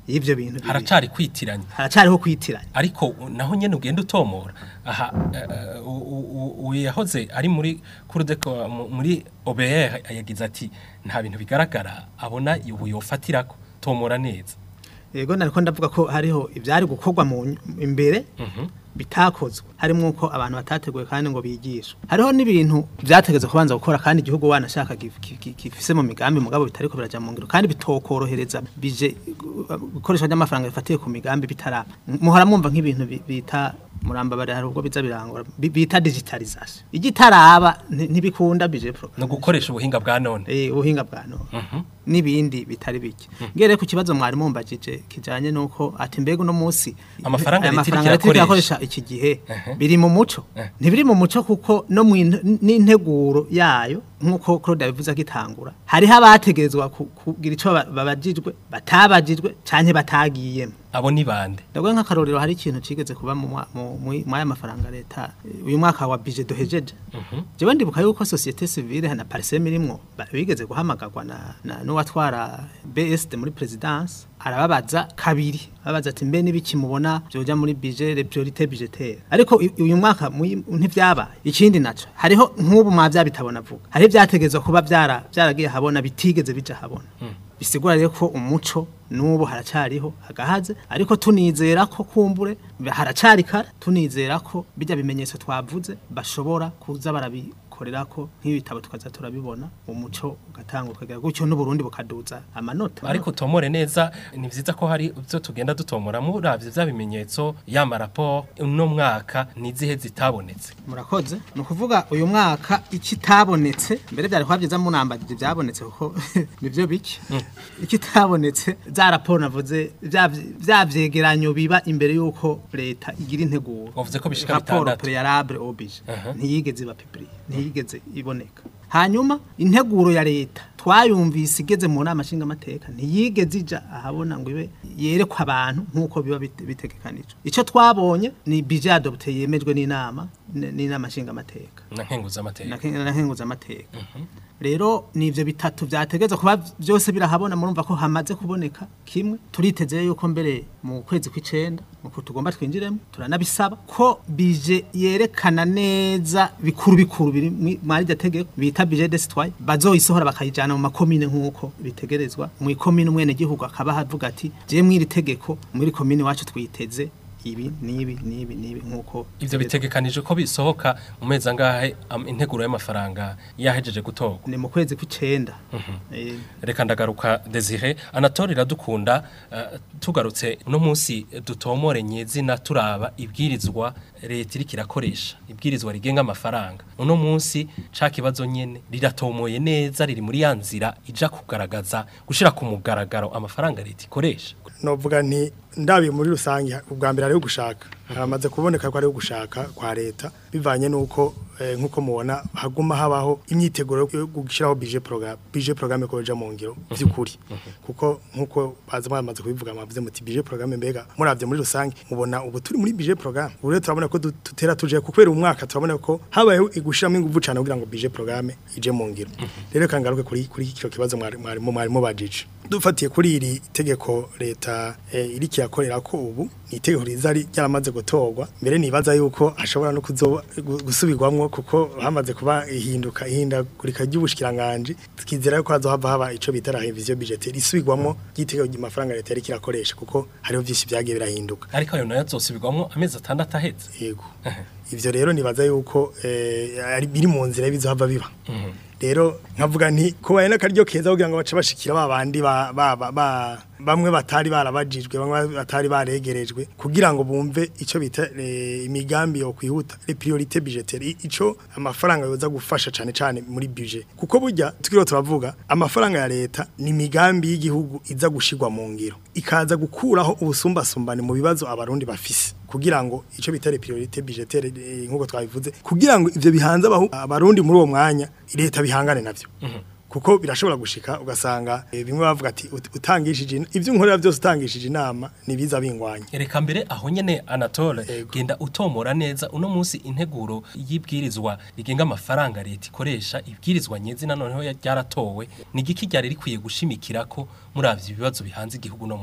y'ivyo bintu bibiri. haracari kwitiranya haracariho kwitiranya ariko naho nyene ugenda utomora aha eh, u- u- u- u- yahoze ari muri kurudeko muri OBR yagize ati nta bintu bigaragara abona ubu yofatirako tomora neza yego nariko ndavuga ko hariho ivyari gukorwa mu ny- imbere bitakozwe harimo uko abantu batateguye kandi ngo bigishwe hariho n'ibintu vyategeze kubanza gukora kandi igihugu wanashaka gif- gi- gi- gifise mu migambi mugabo bitariko biraja mu ngiro kandi bitokorohereza bije gukoresha ry'amafaranga bifatiye ku migambi bitaraba muhora mwumva nk'ibintu bi- bita murambabare hari ubwo biza birangora bi- bita digitalization igitaraba nti- ntibikunda bije pro no gukoresha ubuhinga bwa none eh ubuhinga bwa none n'ibindi bitari bike ngere ku kibazo mwari mumbajije kijanye nuko ati mbega uno munsi Amafaranga aya leta iriko mafaranga leta iriko irakoresha. irakoresha iki gihe biri mu muco ntibiri mu muco kuko no mu in- n'integuro yayo nk'uko Claude yabivuze akitangura hariho abategerezwa ku- kugira ico ba- babajijwe batabajijwe canke batagiyemo abo ni bande ndavuga nk'akarorero hari ikintu cigeze kuba mu mwa- mu- mu- mw'aya mafaranga leta eh, uyu mwaka wa budget duhejeje jewe ndibuka yuko societe civile na parsem irimwo ba- bigeze guhamagarwa na, na n'uwatwara BSD muri presidence arababaza kabiri ababaza ati mbe nibiki mubona byoja muri budget les priorités budgétaires ariko uyu- uyu mwaka muyi- ntivyabaye ikindi naco hariho nk'ubu mwavya bitabona vuga hari vyategezwa kuba vyara vyaragiye habona bitigeze bija habona bisigura rero ko umuco n'ubu haracariho agahaze ariko tunizera ko kumbure haracari kare tunizera ko bijya bimenyetso twavuze bashobora kuza barabikorera ko nk'ibitabo tukaza turabibona umuco ugatanga ukagera gutyo n'uburundi bukaduza amanota ariko utomore neza ni vyiza ko hari ibyo tugenda dutomora muravye vya bimenyetso y'ama rapport uno mwaka nizihe zitabonetse murakoze ni ukuvuga uyu mwaka ikitabonetse mbere byari kuba byiza munambagije ibyabonetse kuko nibyo bike ikitabonetse za raporo navuze vya vya vyegeranyo biba imbere y'uko leta igira integuro Wavuze ko bishika raporo bitandatu. préalable oblige Aha. ntiyigeze iba publie ntiyigeze iboneka hanyuma integuro ya leta twayumvise igeze mu nama nshingamateka ntiyigeze ija ahabona ngo ibe yerekwa abantu nk'uko biba bite- bitegekanijwe icyo twabonye ni budget adopté yemejwe n'inama n- n'inama nshingamateka na nkenguza amateka na nkenguza amateka rero ni ivyo bitatu vyategeza kuba byose birahabona murumva ko hamaze kuboneka kimwe turiteze yuko mbere mu kwezi kw'icenda nuko tugomba twinjiremo turanabisaba ko bije yerekana neza bikuru bikuru biri mwi- mwari rya tegeko bita bije de citoyen bazoyisohora bakayijana mu makomine nk'uko bitegerezwa mu ikomine umwene gihugu akaba havuga ati je mwiri tegeko muri komine wacu twiteze ibi nibi nibi nibi nk'uko ivyo bitegekanije ko bisohoka mu mezi angahe am- integuro y'amafaranga yahejeje gutorwa ni mu kwezi kw'icenda Eh, reka ndagaruka Desire Anatole iradukunda eh, tugarutse no munsi dutomore nyezina turaba ibwirizwa leta iriko irakoresha ibwirizwa rigenga amafaranga uno munsi ca kibazo nyene riratomoye neza riri muri ya nzira ija kugaragaza gushira ku mugaragaro amafaranga leta ikoresha novuga nti ndabiye muri rusange ubwa mbere ari gushaka haramaze kuboneka ko ari gushaka kwa leta bivanye nuko eh, nkuko mubona haguma habaho imyiteguro yo gushyiraho budget programme budget programme ko bija mu ngiro by'ukuri kuko nkuko baza bamaze kubivuga mwavuze muti budget programme mbega muravye muri rusange mubona ubu turi muri budget programme ubu rero turabona ko du- tutera tuje kubera umwaka turabona ko habayeho igushiramo ingufu cyane kugira ngo budget programme ije mu ngiro rero kangaruke kuri kuri kino kibazo mwari mwari mwari mubajije dufatiye kuri iri tegeko leta eh, iri kiyakorera ko ubu ni itegeko riza ri- ryaramaze gutorwa mbere nibaza yuko hashobora no kuzoba gu- gusubirwamwo kuko hamaze kuba ihinduka ihindagurika ry'ubushikiranganje twizera yuko hazohava haba ico bita la revision budgetaire isubirwamwo ry'itegeko ry'amafaranga leta yari kirakoresha kuko hariho vyinshi vyagiye birahinduka ariko ayo nayo azosubirwamwo amezi atandatu aheze yego ivyo rero nibaza yuko eh, ari biri mu nzira y'ibizohava biba rero nkavuga nti kubaye n'akaryo keza kugira ngo bace bashikira ba bandi ba, ba, ba, ba bamwe batari barabajijwe bamwe batari baregerejwe kugira ngo bumve ico bita eh, imigambi yo kwihuta les priorités budgétaires ico amafaranga yoza gufasha cane cane muri budget kuko burya tukiro turavuga amafaranga ya leta ni imigambi y'igihugu iza gushigwa mu ngiro ikaza gukuraho ubusumbasumbane mu bibazo abarundi bafise kugira ngo ico bita les priorités budgétaires eh, nkuko twabivuze kugira ngo ivyo bihanze abahu- abarundi muri uwo mwanya leta bihangane navyo kuko birashobora gushika ugasanga eh, bimwe bavuga ati "Ut- utangishije in- ivyo unkorera byose utangishije inama nibiza bingwanya Reka mbere aho nyene Anatole Yego. genda utomora neza uno munsi integuro y'ibwirizwa rigenga amafaranga leta ikoresha ibwirizwa nyezina noneho ya- ryaratowe ni igiki ryari rikwiye gushimikira ko muravye ibibazo bihanze igihugu no munsi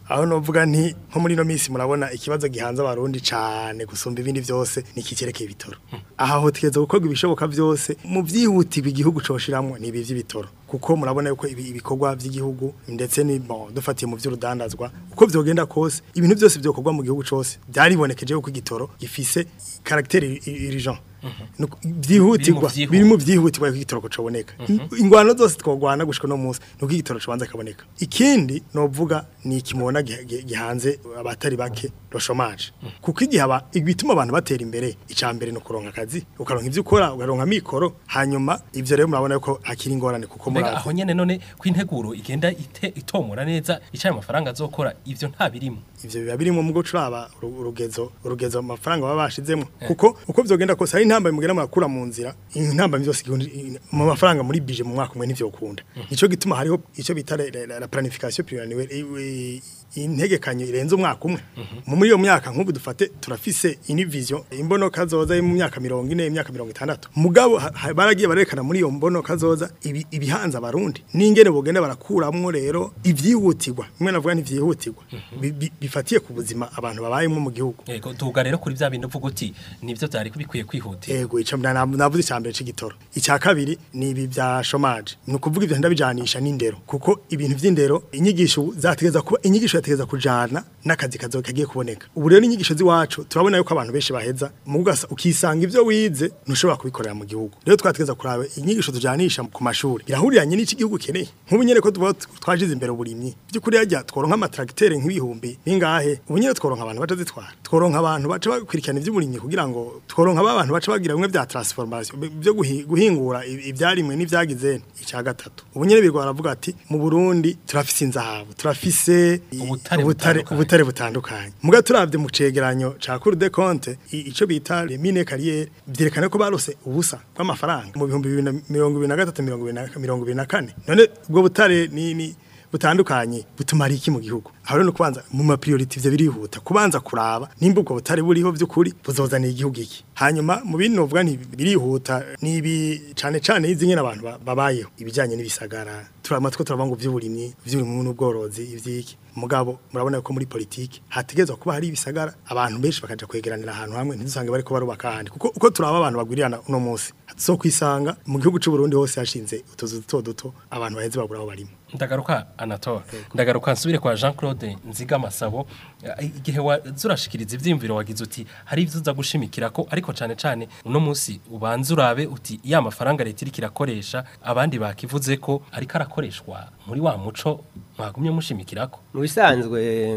aho novuga nti nko muri no minsi murabona ikibazo gihanze abarundi cane gusumba ibindi vyose nikicerekeye ibitoro aha ho tegeza gukorwa ibishoboka vyose mu vyihutirwa igihugu coshiramwo ni ibi vy'ibitoro kuko murabona yuko ibi- ibikorwa vy'igihugu ndetse ni bon dufatiye mu vy'urudandazwa uko vyogenda kose ibintu byose vyokorwa mu gihugu cose byaribonekeje yuko igitoro gifise caractère urgent Nuko byihutirwa vyihuta. biri mu byihutirwa ko igitoro coboneka ingwano zose twogwana gushika no munsi nuko igitoro cobanza kaboneka ikindi novuga ni ikimona gi- gi- gihanze abatari bake lo chômage kuko igihe aba igituma abantu batera imbere ica mbere no kuronka akazi ukaronka ivyo ukora ukaronka mikoro hanyuma ivyo rero murabona yuko hakiri ingorane kuko mbega murazi aho nyene none ko integuro igenda ite, itomora neza icaye amafaranga azokora ivyo nta birimo ivyo biba birimo mu gucuraba urugezo urugezo amafaranga baba bashizemo kuko uko vyogenda kose hari intambwe mugenda murakura mu nzira intambwe byose igihundi- mu mafaranga muri bije mu mwaka umwe nivyo ukunda nico gituma hariho ico bita la- la la planification pluriannuelle i- i- integekanyo irenze umwaka umwe mu muri iyo myaka nk'ubu dufate turafise ini vision imbono kazoza yo mu myaka 40 imyaka 60 mugabo ha- ha- baragiye barekana muri iyo mbono kazoza ibi- ibihanza abarundi n'ingene bogenda barakuramwo rero ivyihutirwa imwe navuga ntivyihutirwa bi- bi- bifatiye ku buzima abantu babayemo mu gihugu yego tuga rero kuri vya bintu uvuga uti nivyo vyari bikwiye kwihutira Ego ico mna- na- navuze icambere c'igitoro. Icya kabiri ni ibi bya chômage. Ni ukuvuga ivyo ndabijanisha n'indero kuko ibintu vy'indero inyigisho zategeza kuba inyigisho yategeza kujana n'akazi kazo kagiye kuboneka. Ubu rero inyigisho ziwacu turabona yuko abantu benshi baheza mu gasa ukisanga ivyo wize ntushobora kubikorera mu gihugu. Rero twategeza kuraba inyigisho tujanisha ku mashuri. Birahuriranye n'iki gihugu keneye. Nk'ubu nyene ko tuba twajize imbere uburimyi. By'ukuri yajya tworonka amatracteur nk'ibihumbi bingahe. Ubu nyene tworonka abantu baca zitwara. Tworonka abantu baca bakurikirana ivy'uburimyi kugira ngo tworonka ba bantu baca bagira bimwe bya transformation bi- byo guhi- guhingura i- ibyarimwe n'ivyagize icya gatatu ubu nyene birwa baravuga ati mu Burundi turafise inzahabu turafise i- Ubutare ubutare butandukanye. ubutare butandukanye muga turavye mu cegeranyo ca Cour des comptes i- ico bita les mines carrières vyerekana ko barose ubusa bw'amafaranga mu bihumbi bibiri na mirongo ibiri na gatatu mirongo ibiri na- mirongo ibiri na kane none ubwo butare ni ni butandukanye butumara iki mu gihugu aho rero no kubanza mu ma priority ivyo birihuta kubanza kuraba nimba ubwo butare buriho vy'ukuri buzozanira igihugu iki hanyuma mu bindi novuga nti birihuta nibi cane cane izi nyene abantu ba- babayeho ibijanye n'ibisagara turama two turavuga ngo vy'uburimyi vy'uburimyi n'ubworozi ivyiki mugabo murabona ko muri politiki hategezwa kuba hari ibisagara abantu benshi bakaja kwegeranira ahantu hamwe ntidusange bariko barubaka ahandi kuko uko turaba abantu bagwirirana uno munsi so kwisanga mu gihugu c'u Burundi hose hashinze utuzu duto duto abantu baheze babura aho barimo ndagaruka anatole ndagaruka nsubire kwa jean claude nziga masabo Eh, igihe waza urashikiriza ivyiyumviro wagize uti hari ivyo uza gushimikira ko ariko cane cane uno munsi ubanza urabe uti ya mafaranga leta iriko irakoresha abandi bakivuze ko ariko arakoreshwa muri wa muco mwagumye mushimikirako mu bisanzwe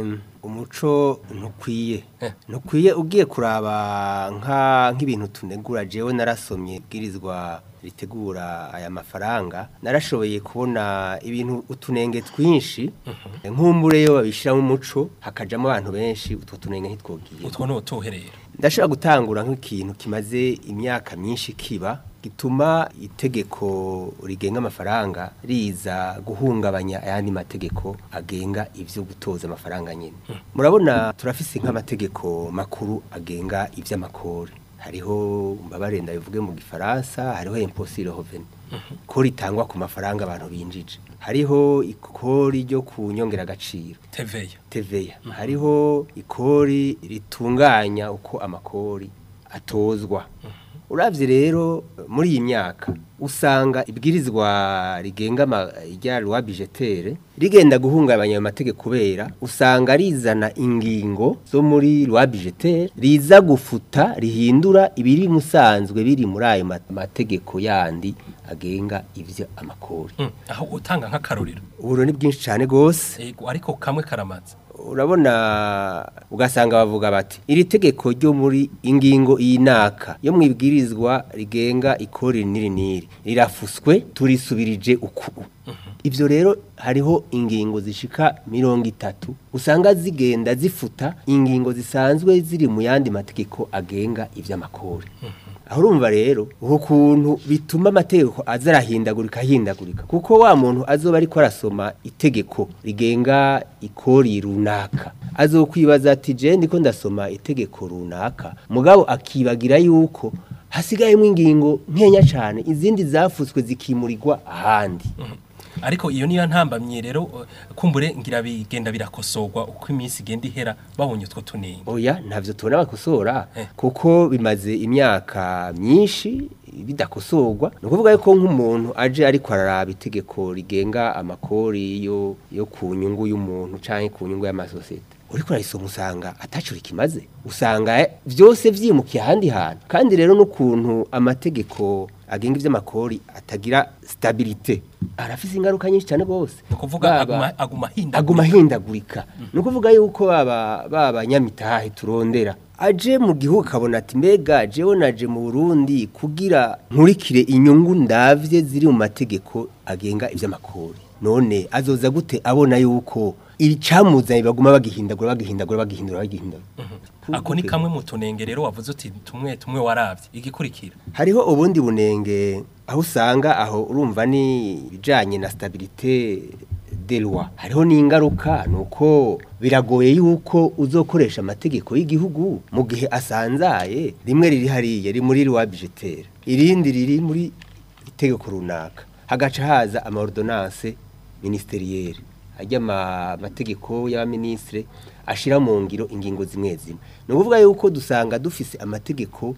umuco ntukwiye Eh. ntukwiye ugiye kuraba nka nk'ibintu tunegura jewe narasomye bwirizwa ritegura aya mafaranga narashoboye kubona ibintu utunenge twinshi nk'umbure yo babishiramo umuco hakajamo abantu benshi utwo tunenge ntitwogiye utwo ni utuherera ndashobora gutangura nk'ikintu kimaze imyaka myinshi kiba gituma itegeko rigenga amafaranga riza guhungabanya ayandi mategeko agenga ivyo gutoza amafaranga nyine murabona turafise nk'amategeko makuru agenga ivy'amakori hariho mbabare ndabivuge mu gifaransa hariho imposire revenu ko ritangwa ku mafaranga abantu binjije hariho ikori ryo ku nyongeragaciro teveya teveya hariho ikori ritunganya uko amakori atozwa uravye rero muri iyi myaka usanga ibwirizwa rigenga ama- rya loi budgetaire rigenda guhungabanya ayo mategeko kubera usanga rizana ingingo zo muri loi budgetaire riza gufuta rihindura ibiri musanzwe biri muri ayo ma- mategeko yandi agenga ivyo amakori Mm, aho utanga nk'akarorero uburo ni bwinshi cyane gose Ego, ariko kamwe karamaze urabona ugasanga bavuga bati iri tegeko ryo muri ingingo y'inaka yo mu ibwirizwa rigenga ikori niri niri rirafuswe turisubirije uku ivyo rero hariho ingingo zishika mirongo itatu usanga zigenda zifuta ingingo zisanzwe ziri mu yandi mategeko agenga ivy'amakori aho urumva rero uko kuntu bituma amategeko aza arahindagurika ahindagurika kuko wa muntu azoba ariko arasoma itegeko rigenga ikori runaka azokwibaza ati je ndiko ndasoma itegeko runaka mugabo akibagira yuko hasigayemo ingingo nkenya cyane izindi zafutswe zikimurirwa ahandi ariko iyo niyo ntambamye rero uh, kumbure ngira bigenda birakosorwa uko iminsi igenda ihera babonye utwo tunenge oya ntavyo tubona bakosora Eh. kuko bimaze imyaka myinshi bidakosorwa ni ukuvuga yuko nk'umuntu aje ariko araraba itegeko rigenga amakori yo yo ku nyungu y'umuntu canke ku nyungu y'amasosiyete uriko urarisoma usanga ataco rikimaze usanga eh, vyose vyimukiye ahandi hantu kandi rero n'ukuntu amategeko agenga ivy'amakori atagira stabilite arafise ingaruka nyinshi cyane gose ni ukuvuga Baba- aguma aguma ahindagurika. aguma ahindagurika ni ukuvuga yuko baba baba nyamitahe turondera aje mu gihugu akabona ati mbega jewe naje mu Burundi kugira nkurikire inyungu ndavye ziri mu mategeko agenga ivy'amakori none azoza gute abona yuko icamuzanye baguma bagihindagura bagihindagura bagihindura bagihindura ako ni kamwe mu tunenge rero wavuze uti tumwe tumwe waravye igikurikira hariho ubundi bunenge aho usanga aho urumva ni ibijanye na stabilite de loi hariho n'ingaruka nuko biragoye yuko uzokoresha amategeko y'igihugu mu gihe asanzaye rimwe riri hariya riri muri loi budgetaire irindi riri muri itegeko runaka hagaca haza amaordonnance ministerielle ajya amategeko y'abaministre ashira mu ngiro ingingo zimwe zimwe ni ukuvuga yuko dusanga dufise amategeko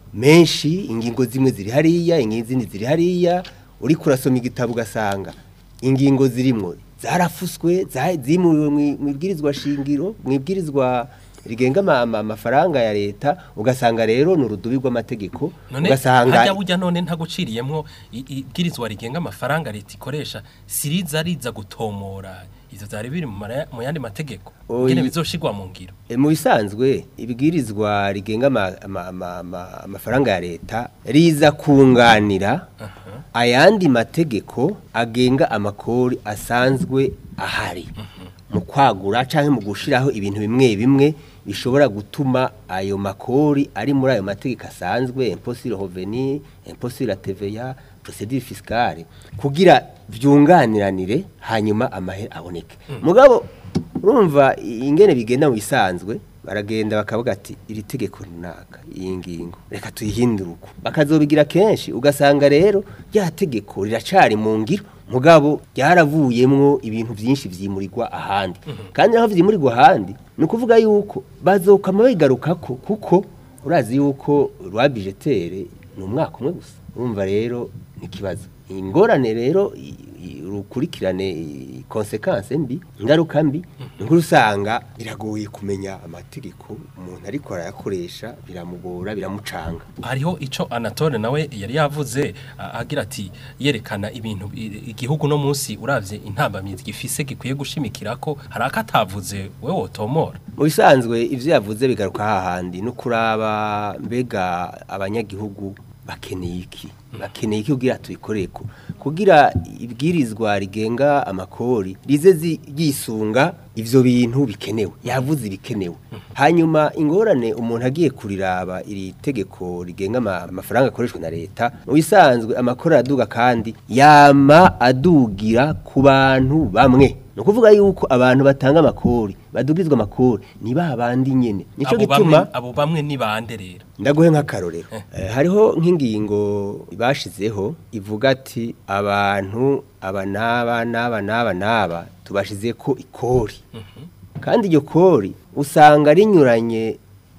menshi ingingo zimwe ziri hariya izindi ziri hariya uri kurasoma igitabo ugasanga ingingo zirimwo zarafuswe za- zimuwe mu- mu ibwirizwa shingiro mu ibwirizwa rigenga ama- ama- amafaranga ya leta ugasanga rero ni urudubi rw'amategeko none ugasanga hajya burya none ntaguciriyemwo i- ibwirizwa rigenga amafaranga leta ikoresha siriza riza gutomora ivyo vyari biri mu mara- mu yandi mategeko Oyi. ngene bizoshirwa mu ngiro E, mu bisanzwe ibwirizwa rigenga ama- ama- ama- ama- amafaranga ya leta riza kunganira ayandi mategeko agenga amakori asanzwe ahari mu kwagura canke mu gushiraho ibintu bimwe bimwe bishobora gutuma ayo makori ari muri ayo mategeko asanzwe impôt sur le revenu impôt sur la TVA procédure fiscale kugira vyunganiranire hanyuma amahera aboneke mugabo urumva i- ingene bigenda mu bisanzwe baragenda bakavuga ati iri tegeko runaka iyi ngingo reka tuyihindure uko bakazobigira kenshi ugasanga rero rya tegeko riracari mu ngiro mugabo ryaravuyemwo ibintu byinshi vyimurirwa ahandi kandi naho vyimurirwa ahandi ni ukuvuga yuko bazokama bigarukako kuko urazi yuko rwa bijetere ni umwaka umwe gusa urumva rero ni ikibazo ingorane rero i- i- urukurikirane konsekanse mbi ingaruka mbi ni nkuru usanga biragoye kumenya amategeko umuntu ariko arayakoresha biramugora biramucanga hariho ico Anatole nawe yari yavuze a- agira ati yerekana ibintu i- igihugu no munsi uravye intambamizi gifise gikwiye gushimikirako hari akatavuze wewe wotomora mu bisanzwe ivyo yavuze bigaruka hahandi no kuraba mbega abanyagihugu bakeneye iki bakeneye iki kugira tubikoreko kugira ibwirizwa rigenga amakori rize zi- ryisunga ivyo bintu bikenewe yavuze ibikenewe hanyuma ingorane umuntu agiye kuriraba iri tegeko rigenga ama- amafaranga akoreshwa na leta mu bisanzwe amakori araduga kandi yama adugira ku bantu bamwe ni ukuvuga yuko abantu batanga amakori badugizwa amakori ni ba bandi nyene nico abo gituma bamwe abo bamwe ni bande rero ndaguhe nk'akarorero Eh, hariho nk'ingingo bashizeho ivuga ati abantu aba n'aba n'aba n'aba n'aba tubashize ko ikori kandi iryo kori usanga rinyuranye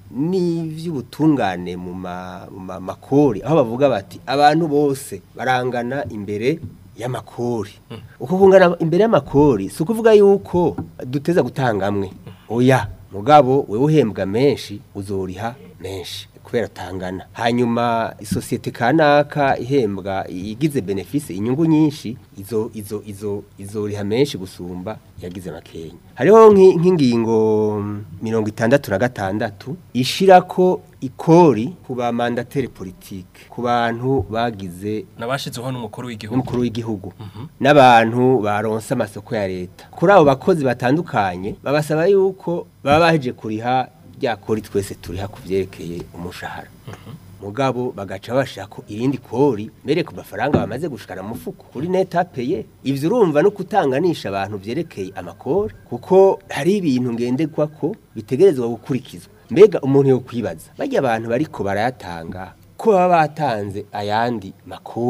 n'ivy'ubutungane mu ma- mu ma- makori aho bavuga bati abantu bose barangana imbere y'amakori uko kungana imbere y'amakori si ukuvuga yuko duteza gutanga amwe oya mugabo wewe uhembwa menshi uzoriha menshi kubera tangana hanyuma isosiyete kanaka ihembwa igize benefise inyungu nyinshi izo izo izo izoriha menshi gusumba yagize makenya hariho nk'i- nk'ingingo mm, mirongo itandatu na gatandatu ishirako ikori ku ba mandateri politike ku bantu bagize nabashizeho n'umukuru w'igihugu n'umukuru w'igihugu n'abantu baronse amasoko ya leta kuri abo bakozi batandukanye babasaba yuko baba baheje kuriha rya kori twese turiha ku vyerekeye umushahara mugabo bagaca bashaka irindi kori mbere ku mafaranga bamaze gushikana mu mufuko kuri netapeye ivyo urumva no kutanganisha abantu vyerekeye amakori kuko hari ibintu ngenderwa ko bitegerezwa gukurikizwa mbega umuntu yo kwibaza bajya abantu bariko barayatanga ko baba batanze ayandi makori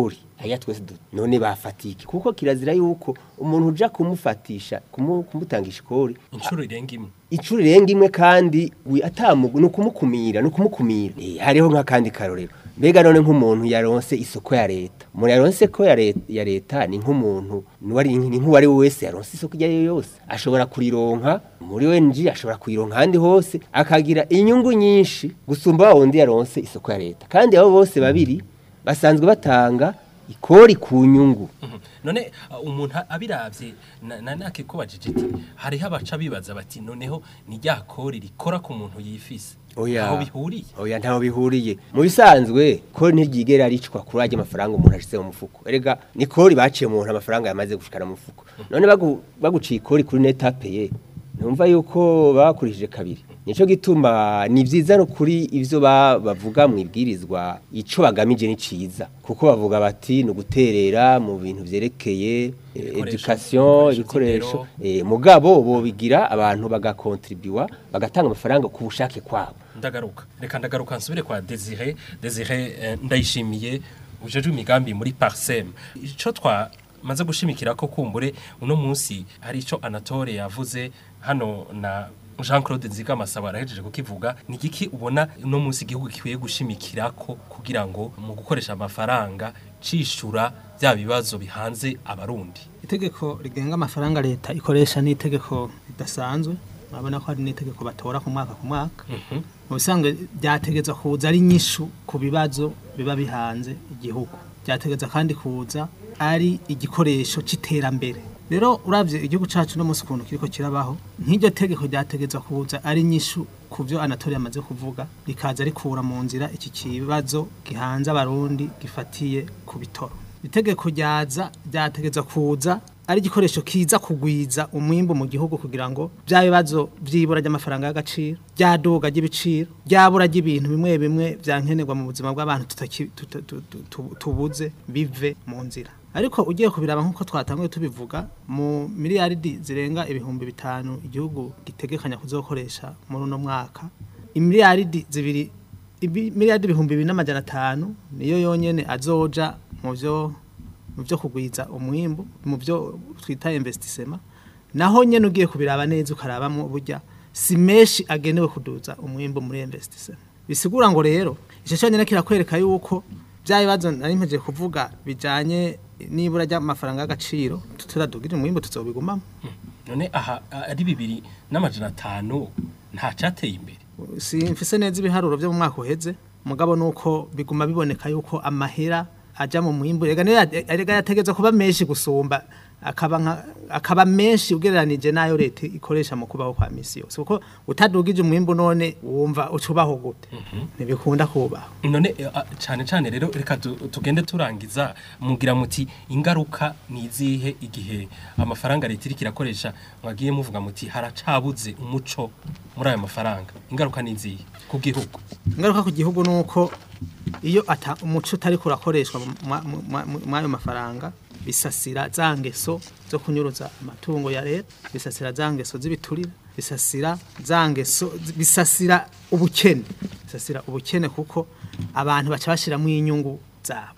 haya twese du- none bafatike kuko kirazira yuko umuntu uja kumufatisha kumu- kumutangisha ikori inshuro irenga imwe icuri renga imwe kandi wi atamugu no kumukumira no kumukumira Eh, hariho nk'akandi karorero mbega none nk'umuntu yaronse isoko ya leta umuntu yaronse ko ya leta, ya leta ni nk'umuntu nuwari ni nk'uwari we wese yaronse isoko iyo ari yo yose ashobora kurironka muri wenji ashobora kuyironka ahandi hose akagira inyungu nyinshi gusumba wa wundi yaronse isoko ya leta kandi abo bose babiri basanzwe batanga ikori ku nyungu Mhm. none uh, umuntu abiravye na- na nake ko bajije ati hariho abaca bibaza bati noneho ni rya kori rikora ku muntu yifise Oya. aho bihuriye Oya ntaho bihuriye. Mu bisanzwe ko ntiryigera ricwa kuri ajya amafaranga umuntu ashize mu mufuko. Erega ni kori baciye umuntu amafaranga yamaze gushikana mu mufuko. None bagu, baguciye kori kuri netape ye. Numva yuko bakurishije kabiri. Nico gituma ni vyiza no kuri ivyo ba- bavuga mu ibwirizwa ico bagamije ni ciza. Kuko bavuga bati ni uguterera mu bintu vyerekeye eh, Ibikoresho- education, ibikoresho ibikoresho Eh, mugabo bobigira abantu bagakontribuwa bagatanga amafaranga ku bushake kwabo. ndagaruka reka ndagaruka nsubire kwa Desire Desire eh, ndayishimiye ujeje imigambi muri Parsem ico twa maze gushimikira ko kumbure uno munsi hari ico Anatole yavuze hano na Jean Claude Nzigamasaba arahejeje kukivuga ni giki ubona uno munsi igihugu kikwiye gushimikirako kugira ngo mu gukoresha amafaranga cishura bya bibazo bihanze abarundi itegeko rigenga amafaranga leta ikoresha ni itegeko ridasanzwe urabona ko hari n'itegeko batora ku mwaka ku mwaka mu bisanzwe byategeza kuza ari nyishu ku bibazo biba bihanze igihugu byategeza kandi kuza ari igikoresho c'iterambere rero uravye igihugu cacu no munsi ukuntu kiriko kirabaho nk'iryo tegeko ryategeza kuza ari nyishu ku byo Anatole yamaze kuvuga rikaza rikura mu nzira iki kibazo gihanze abarundi gifatiye ku bitoro itegeko ryaza ryategeza kuza ari igikoresho kiza kugwiza umwimbu mu gihugu kugira ngo bya bibazo by'ibura ry'amafaranga y'agaciro ryaduga ry'ibiciro ryabura ry'ibintu bimwe bimwe byankenerwa mu buzima bw'abantu tutaki- tuta- tu- tu- tu- tubuze bive mu nzira ariko ugiye kubiraba nk'uko twatanguye tubivuga mu miliyaridi zirenga ibihumbi bitanu igihugu gitegekanya kuzokoresha muri uno mwaka imiliyaridi zibiri ibi- miliyaridi ibihumbi bibiri n'amajana atanu niyo yonyene azoja mu byo mu byo kugwiza umwimbu mu byo twita investissement naho nyene ugiye kubiraba neza ukarabamo burya si menshi agenewe kuduza umwimbu muri investissement bisigura ngo rero ico cyonyene kirakwereka yuko bya bibazo nari mpejeje kuvuga bijanye nibura ry'amafaranga y'agaciro tutadugirira umwimbu tuzobigumamo none aha ari bibiri n'amajana atanu nta cateye imbere simfise neza ibiharuro byo mu mwaka uheze mugabo nuko biguma biboneka yuko amahera aja mu mwimbu rega niyo ya- erega yategeza kuba menshi gusumba akaba nka- akaba menshi ugereranije nayo leta ikoresha mu kubaho kwa misi yose kuko utadugije umwimbu none wumva ucubaho gute ntibikunda kubaho none eh, ah, cane cane rero reka tu- tugende turangiza mugira muti ingaruka ni izihe igihe amafaranga leta iriko irakoresha mwagiye muvuga muti haracabuze umuco muri ayo mafaranga ingaruka ni izihe ku gihugu ingaruka ku gihugu ni uko iyo ata umuco utari kurakoreshwa mu- mwa- mu- mwa- mu- mw'ayo mafaranga bisasira za ngeso zo kunyuruza amatungo ya leta bisasira za ngeso z'ibiturire bisasira za ngeso bisasira ubukene bisasira ubukene kuko abantu baca bashiramwo inyungu zabo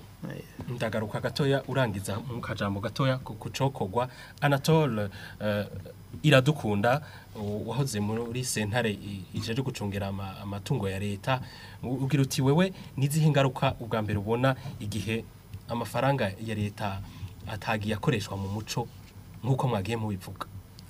ndagaruka gatoya urangiza mu kajambo gatoya ku kucokogwa Anatole eh, iradukunda u- wahoze muri sentare i- ijeje gucungera ama- amatungo ya leta u- ugira uti wewe nizihe ngaruka ubwa mbere ubona igihe amafaranga ya leta atagiye akoreshwa mu muco nk'uko mwagiye mubivuga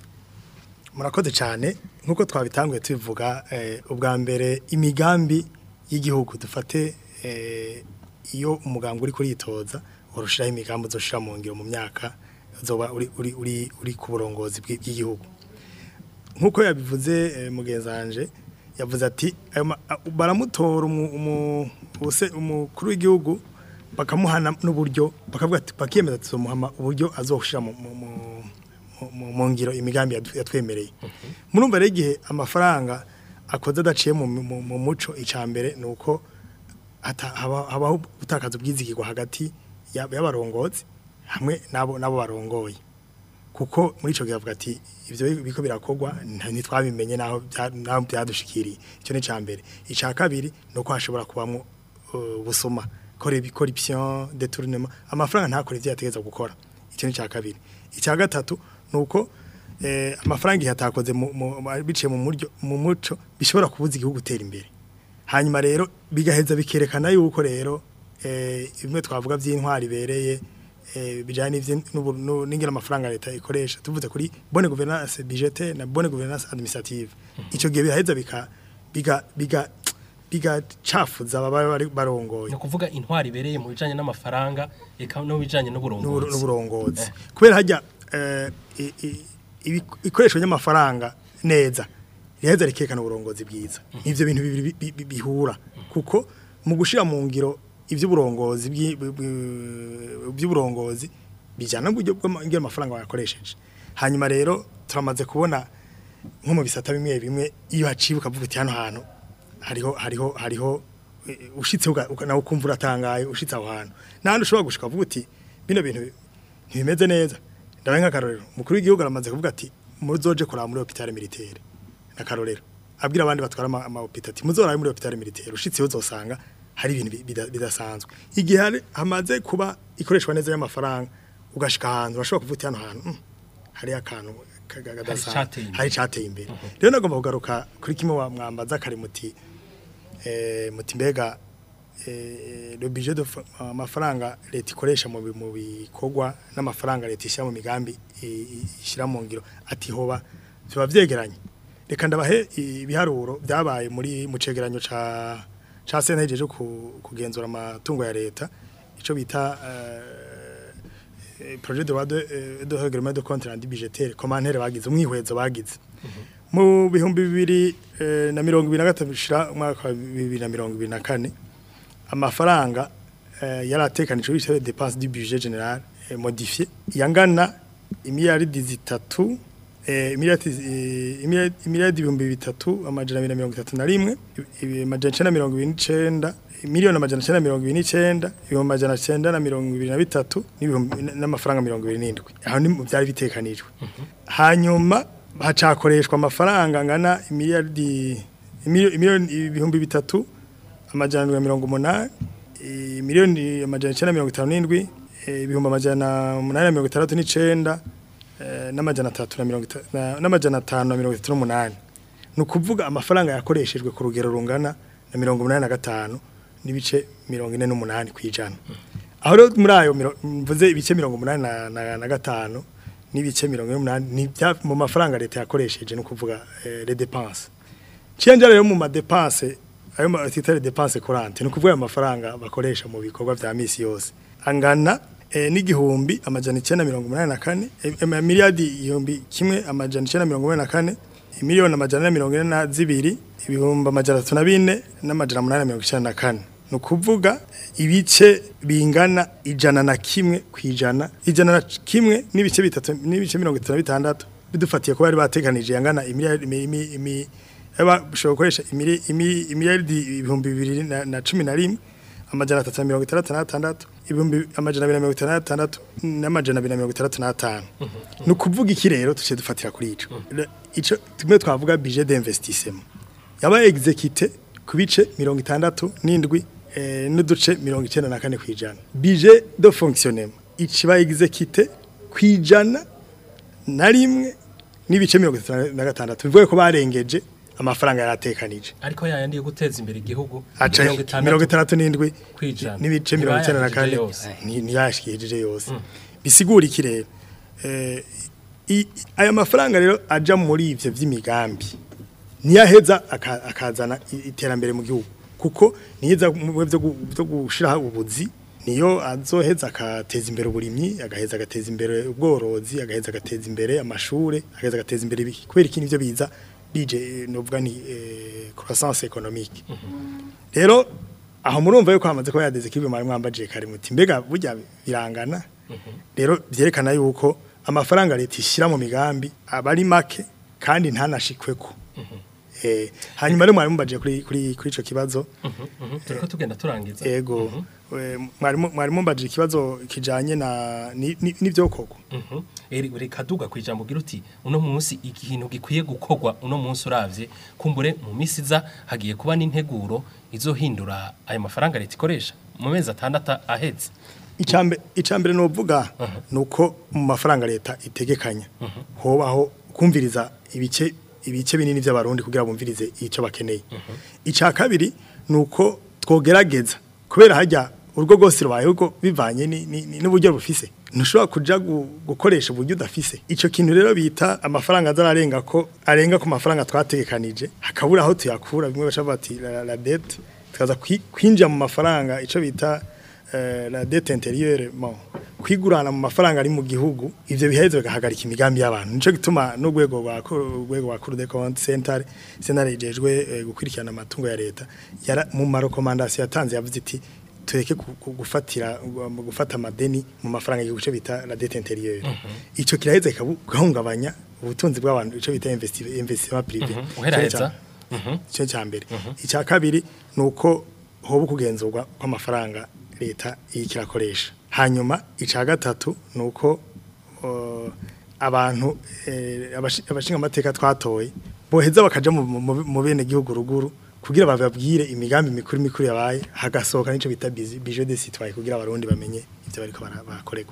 murakoze cyane nk'uko twabitanguye tubivuga eh, ubwa mbere imigambi y'igihugu dufate eh, iyo umuganga uri kuritoza urushiraho imigambi uzoshira mu ngiro mu myaka uzoba uri, uri, uri, uri ku burongozi bw'i- bw'igihugu nk'uko yabivuze eh, mugenzi wanje yavuze ati ayo ma- a- baramutora umu- umu- ubuse- umukuru w'igihugu bakamuhana n'uburyo bakavuga ati bakiyemeza tuzomuhama uburyo azoshira mu, mu, mu mu- mu- mu ngiro imigambi yadu- yatwemereye murumva rero igihe amafaranga akoze adaciye mu, mu, mu muco icambere nuko hata- haba- habaho gutakaza ubwizigirwa hagati ya- y'abarongozi hamwe nabo nabo barongoye kuko muri ico gihe avuga ati ivyo biko birakorwa nta- ntitwabimenye naho bya- naho byadushikiriye icyo ni cambere ica kabiri nuko hashobora kubamwo uh, busuma corruption détournement amafaranga ntakore ivyo yategeza gukora icyo ni cya kabiri icya gatatu nuko eh, amafaranga yatakoze mu- mu- mu- biciye mu muryo mu muco bishobora kubuza igihugu gutera imbere hanyuma rero bigaheza bikerekana yuko rero eh, bimwe twavuga by'intwari ibereye eh, bijanye n'ivyo- n'ubu- n'u- n'ingene amafaranga leta ikoresha tuvuze kuri bonne gouvernance budgetaire na bonne gouvernance administrative ico gihe biraheza bika biga biga bigacafuza ababa bari barongoye ni ukuvuga intwari ibereye mu bijanye n'amafaranga eka no bijanye n'uburo- n'uburongozi n'uburongozi kubera hajya eh, i- i- ibi- ikoresho ry'amafaranga neza riheza rikerekana uburongozi bwiza ivyo bintu bibiri bi- bi- bihura kuko mu gushira mu ngiro ivy'uburongozi bw'i- bw- bw- by'uburongozi bijana n'uburyo bw'amafaranga bayakoresheje hanyuma rero turamaze kubona nko mu bisata bimwe bimwe iyo haciye ukavuga uti hano hantu hariho hariho hariho eh, ushitse uga- uka- nawe ukumva uratangaye ushitse aho hantu n'ahandi ushobora gushika uvuga uti bino bintu ntibimeze neza ndabaye nk'akarorero umukuru w'igihugu aramaze kuvuga ati muzoje kuraba muri hopitale militaire n'akarorero abwira abandi batwara ama- amahopita ati muzorabe muri hopitale militaire ushitse uzosanga hari ibintu bi- bida- bidasanzwe igihe hari- hamaze kuba ikoreshwa neza y'amafaranga ugashika ahantu urashobora kuvuga uti hano hantu "Mm, hariyo akantu ka- ka- kadasanzwe icateye imbere." hari icateye imbere rero nagomba kugaruka kuri kimwe wa mwambaza kare muti eh, muti mbega eh, le budget de fa- amafaranga leta ikoresha mu bi- mu bikorwa n'amafaranga leta ishyira mu migambi i- i- ishyira mu ngiro ati hoba biba vyegeranye reka ndabahe ibiharuro byabaye muri mu cegeranyo ca ca sena yijeje ku- kugenzura amatungo ya leta ico bita eh, projet de loi de, eh, de règlement de compte rendu budgétaire commentaire bagize umwihwezo bagize mu bihumbi bibiri eh, na mirongo ibiri na gatatu bishira umwaka wa bibiri na mirongo ibiri na kane amafaranga eh, yari atekanijwe bita dépense du budget général eh, modifié yangana imiliyaridi zitatu eh, imiliyaridi eh, imiliyaridi- imiliyaridi ibihumbi bitatu amajana abiri na mirongo itatu na rimwe ibi- amajana icenda na mirongo ibiri n'icenda miliyoni amajana icenda na mirongo ibiri n'icenda ibihumbi amajana icenda na mirongo ibiri na bitatu n'ibihumbi n'amafaranga mirongo ibiri n'indwi aho ni mu byari bitekanijwe hanyuma hacakoreshwa amafaranga angana imiliyaridi imiliyoni imiliyoni- ibihumbi bitatu amajana ndwi na mirongo umunani eh, miliyoni amajana icenda na mirongo itanu n'indwi eh, ibihumbi amajana umunani na mirongo itandatu n'icenda eh, n'amajana atatu na mirongo ita- na- n'amajana atanu na mirongo itatu n'umunani ni ukuvuga amafaranga yakoreshejwe ku rugero rungana na mirongo umunani na gatanu n'ibice mirongo ine n'umunani ku ijana aho rero muri ayo miro- mvuze ibice mirongo umunani na, na, na gatanu n'ibice mirongo ine n'umunani ni ibya- mu mafaranga leta yakoresheje ni ukuvuga eh, les dépenses Ciyanja rero mu madepanse ayo ma titare dépense courante ni ukuvuga ayo mafaranga bakoresha mu bikorwa vya misi yose angana eh, n'igihumbi amajana icenda mirongo umunani na kane eh, eh, miliyardi igihumbi kimwe amajana icenda mirongo umunani na kane imiliyoni amajana ane mirongo ine na zibiri ibihumbi amajana atatu na bine n'amajana umunani na mirongo icenda na kane ni ukuvuga ibice bingana ijana na kimwe ku ijana ijana na kimwe n'ibice bitatu n'ibice mirongo itatu na bitandatu bidufatiye ko bari bateganije yangana imiliyari imi- imi- imi- bashobora gukoresha imili- imi- imiliyaridi ibihumbi bibiri na- na cumi na rimwe amajana atatu na mirongo itandatu n'atandatu ibihumbi amajana abiri na mirongo itandatu n'atandatu n'amajana abiri na mirongo itandatu n'atanu ni ukuvuga iki rero tuciye dufatira kuri ico Le- ico tumwe twavuga budget d'investissement yaba exécuté ku bice mirongo itandatu n'indwi eh, n'uduce mirongo icenda na kane kw'ijana budget de fonctionnement ikiba exécuté kw'ijana na rimwe n'ibice mirongo itatu na gatandatu bivuye ko barengeje amafaranga yaratekanije ariko yayandi yo guteza imbere igihugu aca mirongo itandatu mirongo itandatu n'indwi kwijana. n'ibice mirongo icenda na kane Ntibayashikije yose. ni- ntiyashikirije yose bisigura iki rero Eh, i- i- aya mafaranga rero aja muri ivyo vy'imigambi niyaheza aka- akazana i- iterambere mu gihugu kuko niyeza mu bihe vyo gu- vyo gushiraho ubuzi niyo azoheza agateza imbere uburimyi agaheza agateza imbere ubworozi agaheza agateza imbere amashure agaheza agateza imbere ibiki kubera iki nivyo biza bije novuga ni eh, croissance économique rero aho murumva yuko hamaze kuba yadeze kibwe mwari mwambaje kare muti mbega burya birangana rero byerekana yuko amafaranga leta ishyira mu migambi aba ari make kandi ntanashikweko eh hanyuma rero mwari mumbaje kuri kuri kuri ico kibazo Mhm, turiko tugenda turangiza ego eh, mwari mu- mwari mumbaje ikibazo kijanye na ni- ni- n'ivyokorwa Mhm. Eri reka duga kwijambo gira uti uno munsi ikintu gikwiye gukorwa uno munsi uravye kumbure mu misi za hagiye kuba n'integuro izohindura ayo mafaranga leta ikoresha mu mezi atandatu ahetse icambe icambere novuga nuko mu mafaranga leta itegekanya hobaho kumviriza ibice ibice binini by'abarundi kugira bumvirize icyo bakeneye ica kabiri nuko twogerageza kubera hajya urwo rwose rubayeho ubwo bivanye ni- ni- ni- n'uburyo bufise ntushobora kuja gu- gukoresha uburyo udafise ico kintu rero bita amafaranga azararenga ko arenga ku mafaranga twategekanije hakabura aho tuyakura bimwe bashaka bati la, la, la dette tukaza kwi- kwinjira mu mafaranga ico bita eh, la dette intérieure bon kwigurana mu mafaranga ari mu gihugu ivyo biheze bigahagarika imigambi y'abantu nico gituma n'urwego rwa urwego rwa Cour des comptes centrale centrale ijejwe eh, gukurikirana amatungo ya leta yara mu marekomandasiyo yatanze yavuze iti tureke gu- gu- gufatira gu- gufata amadeni mu mafaranga y'igice bita la dette intérieure ico kiraheze kigahungabanya ubutunzi bw'abantu ico bita investi- investissement privé uheraheza cyo cya mbere icya kabiri ni uko hoba kugenzurwa kw'amafaranga leta iriko irakoresha hanyuma icya gatatu ni uko uh, abantu eh, abashi- abashinga amateka twatoye boheza bakaja mu- mu mu bene gihugu ruguru kugira bababwire imigambi mikuru mikuru yabaye hagasohoka nico bita bizi- budget de citoyen kugira abarundi bamenye ivyo bariko bara- barakorerwa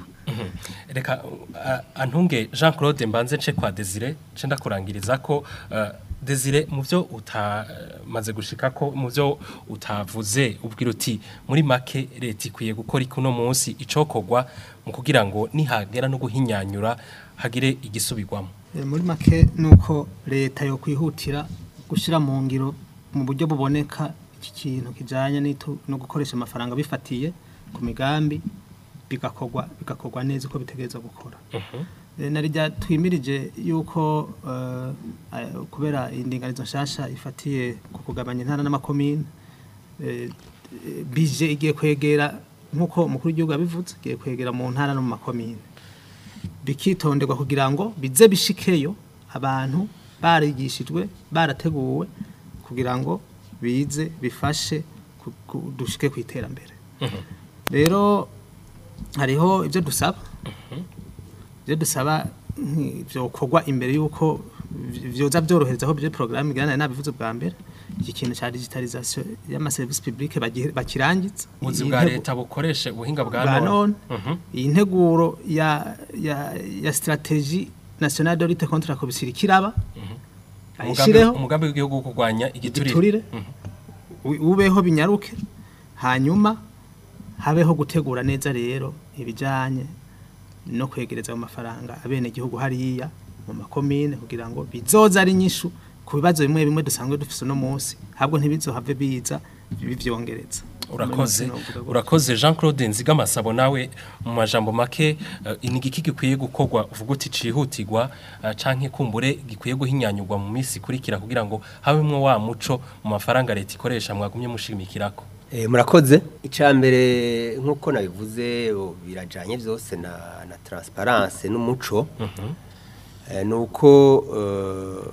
reka uh, antunge Jean Claude mbanze nce kwa Desire nce ndakurangiriza ko uh, Desire mu byo utamaze gushika ko mu byo utavuze ubwira uti muri make leta ikwiye gukora ikuno munsi icokogwa mu kugira ngo nihagera no guhinyanyura hagire igisubirwamo E, muri make nuko leta yo kwihutira gushira mu ngiro mu buryo buboneka iki kintu kijanye n'itu- no gukoresha amafaranga bifatiye ku migambi bigakorwa bigakorwa neza uko bitegereza gukora E, narijya twimirije yuko eh, eh, kubera indinganizo nshasha ifatiye ku kugabanya intara n'amakomine eh, eh, bije igiye kwegera nk'uko umukuru w'igihugu yabivuze igiye kwegera mu ntara no mu makomine bikitonderwa kugira ngo bize bishikeyo abantu barigishijwe barateguwe kugira ngo bize bifashe ku- ku- dushike ku iterambere rero hariho ibyo dusaba ibyo dusaba byokorwa imbere y'uko byoza byorohereza aho byo porogaramu igarana nabivuze bwa mbere iki kintu cya digitalization y'amaserivisi publique bagi- bakirangitse ubuzi Iyi bwa ntego- leta bukoreshe ubuhinga bwa bwa none none Mhm. iyi nteguro ya ya ya strategie nationale de lutte contre la corruption kiraba Umugambi- ayishireho umugambi w'igihugu wo kurwanya igiturire igiturire u- ubeho binyaruke hanyuma habeho gutegura neza rero ibijanye no kwegereza ayo mafaranga abene gihugu hariya mu makomine kugira ngo bizoza ari nyishu ku bibazo bimwe bimwe dusanzwe dufise no munsi habwo ntibizohave biza bivyongereza urakoze Muri make novuga gutyo. urakoze Jean Claude Nzigamasabo nawe mu majambo make uh, inigiki gikwiye gukorwa uvuga uti cihutirwa uh, canke kumbure gikwiye guhinyanyurwa mu misi kurikira kugira ngo habemwo wa muco mu mafaranga leta ikoresha mwagumye mushimikirako Eh, murakoze icambere nkuko nabivuze o, birajanye byose na na transparence n'umuco eh, nuko eh,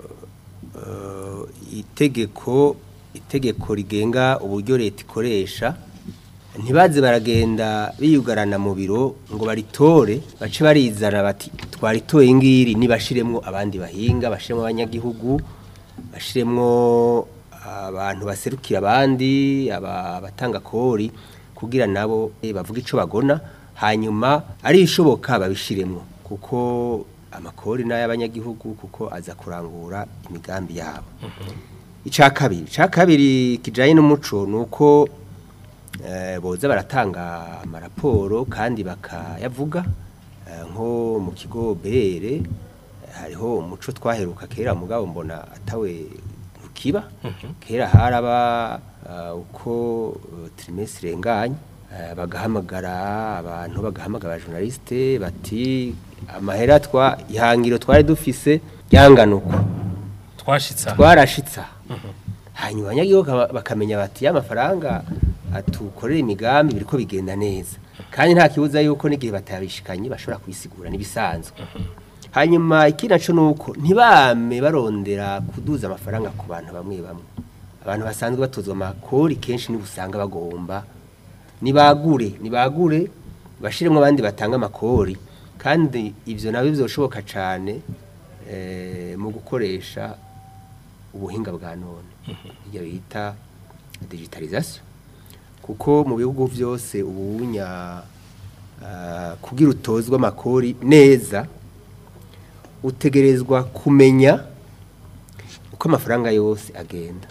eh, itegeko itegeko rigenga uburyo leta ikoresha ntibaze baragenda biyugarana mu biro ngo baritore bace barizana bati twaritoye ngiri nibashiremwo abandi bahinga bashiremwo abanyagihugu bashiremwo abantu baserukira abandi aba- abatanga kori kugira nabo eh, bavuga ico bagona hanyuma ari ishoboka babishiremwo kuko amakori n'ay'abanyagihugu kuko aza kurangura imigambi yabo icya kabiri icya kabiri kijyanye n'umuco ni uko eh, boza baratanga amaraporo kandi bakayavuga eh, nko mu kigo bere hariho umuco twaheruka kera mugabo mbona atawe ntukiba kera haraba eh, uko eh, trimestre irenganye eh, bagahamagara abantu bagahamagara journaliste bati amahera twa ihangiro twari dufise ryangana uko twashitsa twarashitsa hanyuma abanyagihugu baka- bakamenya bati ya mafaranga atukorera imigambi biriko bigenda neza kandi nta kibuza yuko n'igihe batabishikanye bashobora kubisigura n'ibisanzwe hanyuma ikindi naco nuko ntibame barondera kuduza amafaranga ku bantu bamwe bamwe abantu basanzwe batozwa amakori kenshi nibo usanga bagomba nibagure nibagure bashiremo abandi batanga amakori kandi ivyo nabyo bizoshoboka cane eh, mu gukoresha ubuhinga bwa none ibyo bita digitalization kuko mu bihugu byose ubunya ah, kugira utozwe amakori neza utegerezwa kumenya uko amafaranga yose agenda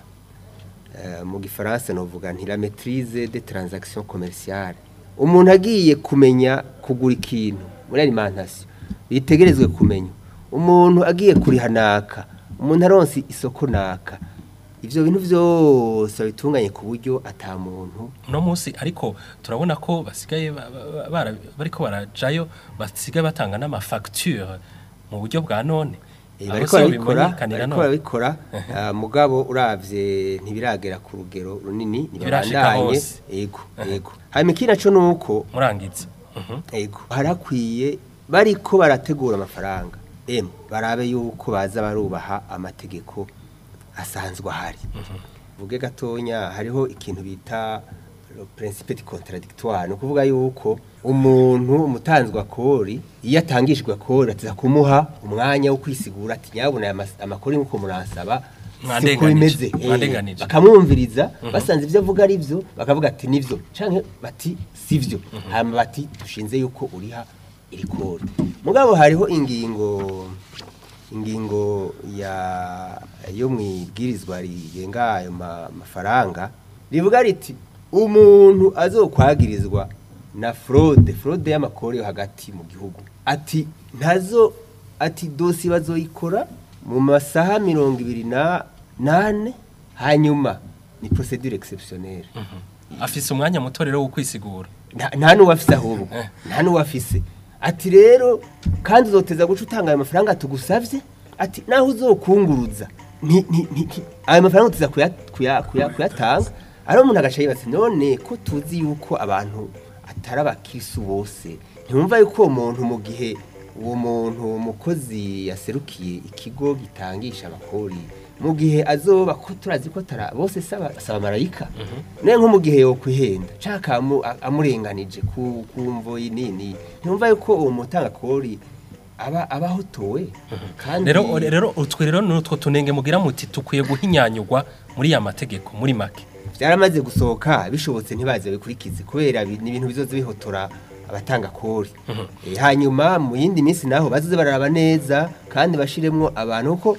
Eh, mu gifaransa novuga nti la maîtrise des transactions commerciales umuntu agiye kumenya kugura ikintu muri alimentation bitegerezwe kumenya umuntu agiye kuriha naka umuntu aronse isoko naka ivyo bintu vyose babitunganye ku buryo ata muntu uno munsi ariko turabona ko basigaye ba- ba- bara- bariko barajayo basigaye batanga n'amafacture mu buryo bwa none Eh, Aho bariko siho barabikora bimenyekanira bariko none. barabikora ah, mugabo uravye ntibiragera ku rugero runini Ntibirashika ntibabandanye hose. yego yego hanyuma ikindi naco nuko murangiza Mhm. Ego harakwiye bariko barategura amafaranga em barabe yuko baza barubaha amategeko asanzwe ahari vuge gatonya hariho ikintu bita le principe de contradictoire ni ukuvuga yuko umuntu umutanzwe akori iyo atangishijwe akori atiza kumuha umwanya wo kwisigura ati nyabuna aya mas- amakori nk'uko muransaba siko Mwandenganije, bimeze Eh, mwandenganije. bakamwumviriza basanze ibyo avuga ari byo bakavuga ati nivyo canke bati sivyo hama bati dushinze yuko uriha iri kori mugabo hariho ingingo ingingo ya yo mwibwirizwa rigenga ayo ma- mafaranga rivuga riti umuntu azokwagirizwa na fraude fraude y'amakori yo hagati mu gihugu ati ntazo ati dosi bazoyikora mu masaha mirongo ibiri na nane hanyuma ni procedure exceptionnelle afise umwanya muto rero wo kwisigura nta nta n'uwafise ahubwo Eh. nta n'uwafise ati rero kandi uzoteza guca utanga ayo mafaranga tugusavye ati naho uzokunguruza nti- nti- nti- nti- ayo mafaranga uteza kuya- kuya- kuya- kuyatanga ariho umuntu agaca yibaza none ko tuzi yuko abantu atari abakirisu bose ntiwumva yuko uwo muntu mu gihe uwo muntu uwo mukozi yaserukiye ikigo gitangisha amakori mu gihe azoba ko turazi ko atara bose saba saba marayika ne nko mu gihe yo kwihenda caka amu- a- amurenganije ku kumvo nini ntumva yuko uwo mutanga kori aba abahotowe kandi rero rero utwe rero nutwo tunenge mugira muti tukwiye guhinyanyurwa muri ya mategeko muri make byaramaze gusohoka bishobotse ntibaze bikurikize kubera bi- ni ibintu bizoze bihotora abatanga kori Eh, hanyuma mu yindi minsi naho bazoze bararaba neza kandi bashiremwo abantu ko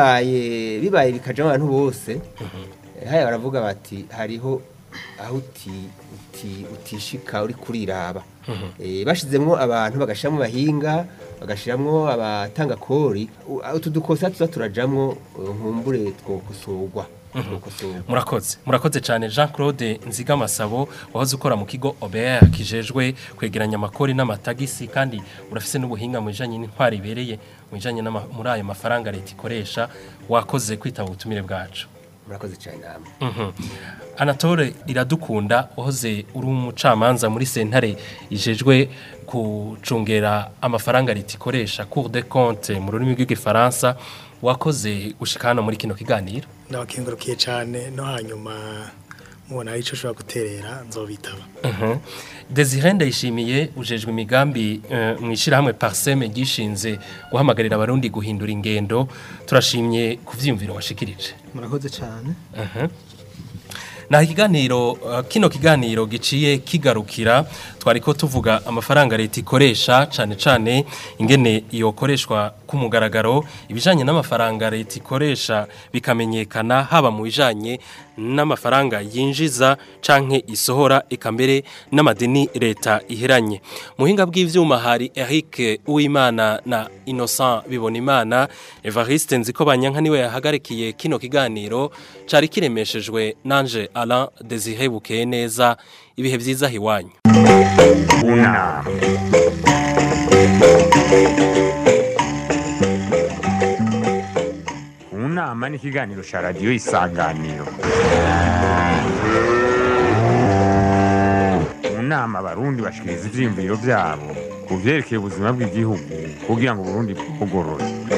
bibaye bibaye bikajamo abantu bose Eh, haya baravuga bati hariho aho uti uti utishika uri kuriraba eh bashizemwo abantu bagashiramo bahinga bagashiramo abatanga kori u- utu dukosa tuza turajamwo eh, nkumbure twokosorwa twokosorwa murakoze murakoze cyane jean claude nzigamasabo wahoze ukora mu kigo obr kijejwe kwegeranya amakori n'amatagisi kandi urafise n'ubuhinga mu bijanye n'intwari ibereye mu bijanye n'ama- muri ayo mafaranga leta ikoresha wakoze kwitaba ubutumire bwacu murakoze cyane namwe Mhm. Anatole iradukunda wahoze uri umucamanza muri sentare ijejwe kucungera amafaranga leta ikoresha cour de compte mu rurimi rw'igifaransa wakoze gushika hano muri kino kiganiro ndabakengurukiye cyane no hanyuma mubona hari icyo ushobora guterera nzobitaba Mhm. Desire ndayishimiye ujejwe imigambi eh, mu ishyirahamwe Parseme gishinze guhamagarira abarundi guhindura ingendo turashimye ku vyiyumviro washikirije murakoze cyane na ikiganiro uh, kino kiganiro giciye kigarukira twariko tuvuga amafaranga leta ikoresha cane cane ingene yokoreshwa ku mugaragaro ibijanye n'amafaranga leta ikoresha bikamenyekana haba mu bijanye n'amafaranga yinjiza canke isohora eka mbere n'amadeni leta iheranye muhinga bw'ivyuma hari Eric Uwimana na Innocent Bibonimana Evariste Nziko Banyanka niwe yahagarikiye kino kiganiro cari kiremeshejwe nanje Alain Desire Bukeye neza ibihe vyiza hiwanyu unama unama ni ikiganiro cya radiyo isanganiro mu nama abarundi bashikiriza ivyiyumviro vyabo ku vyerekeye ubuzima bw'igihugu kugira ngo uburundi bugorore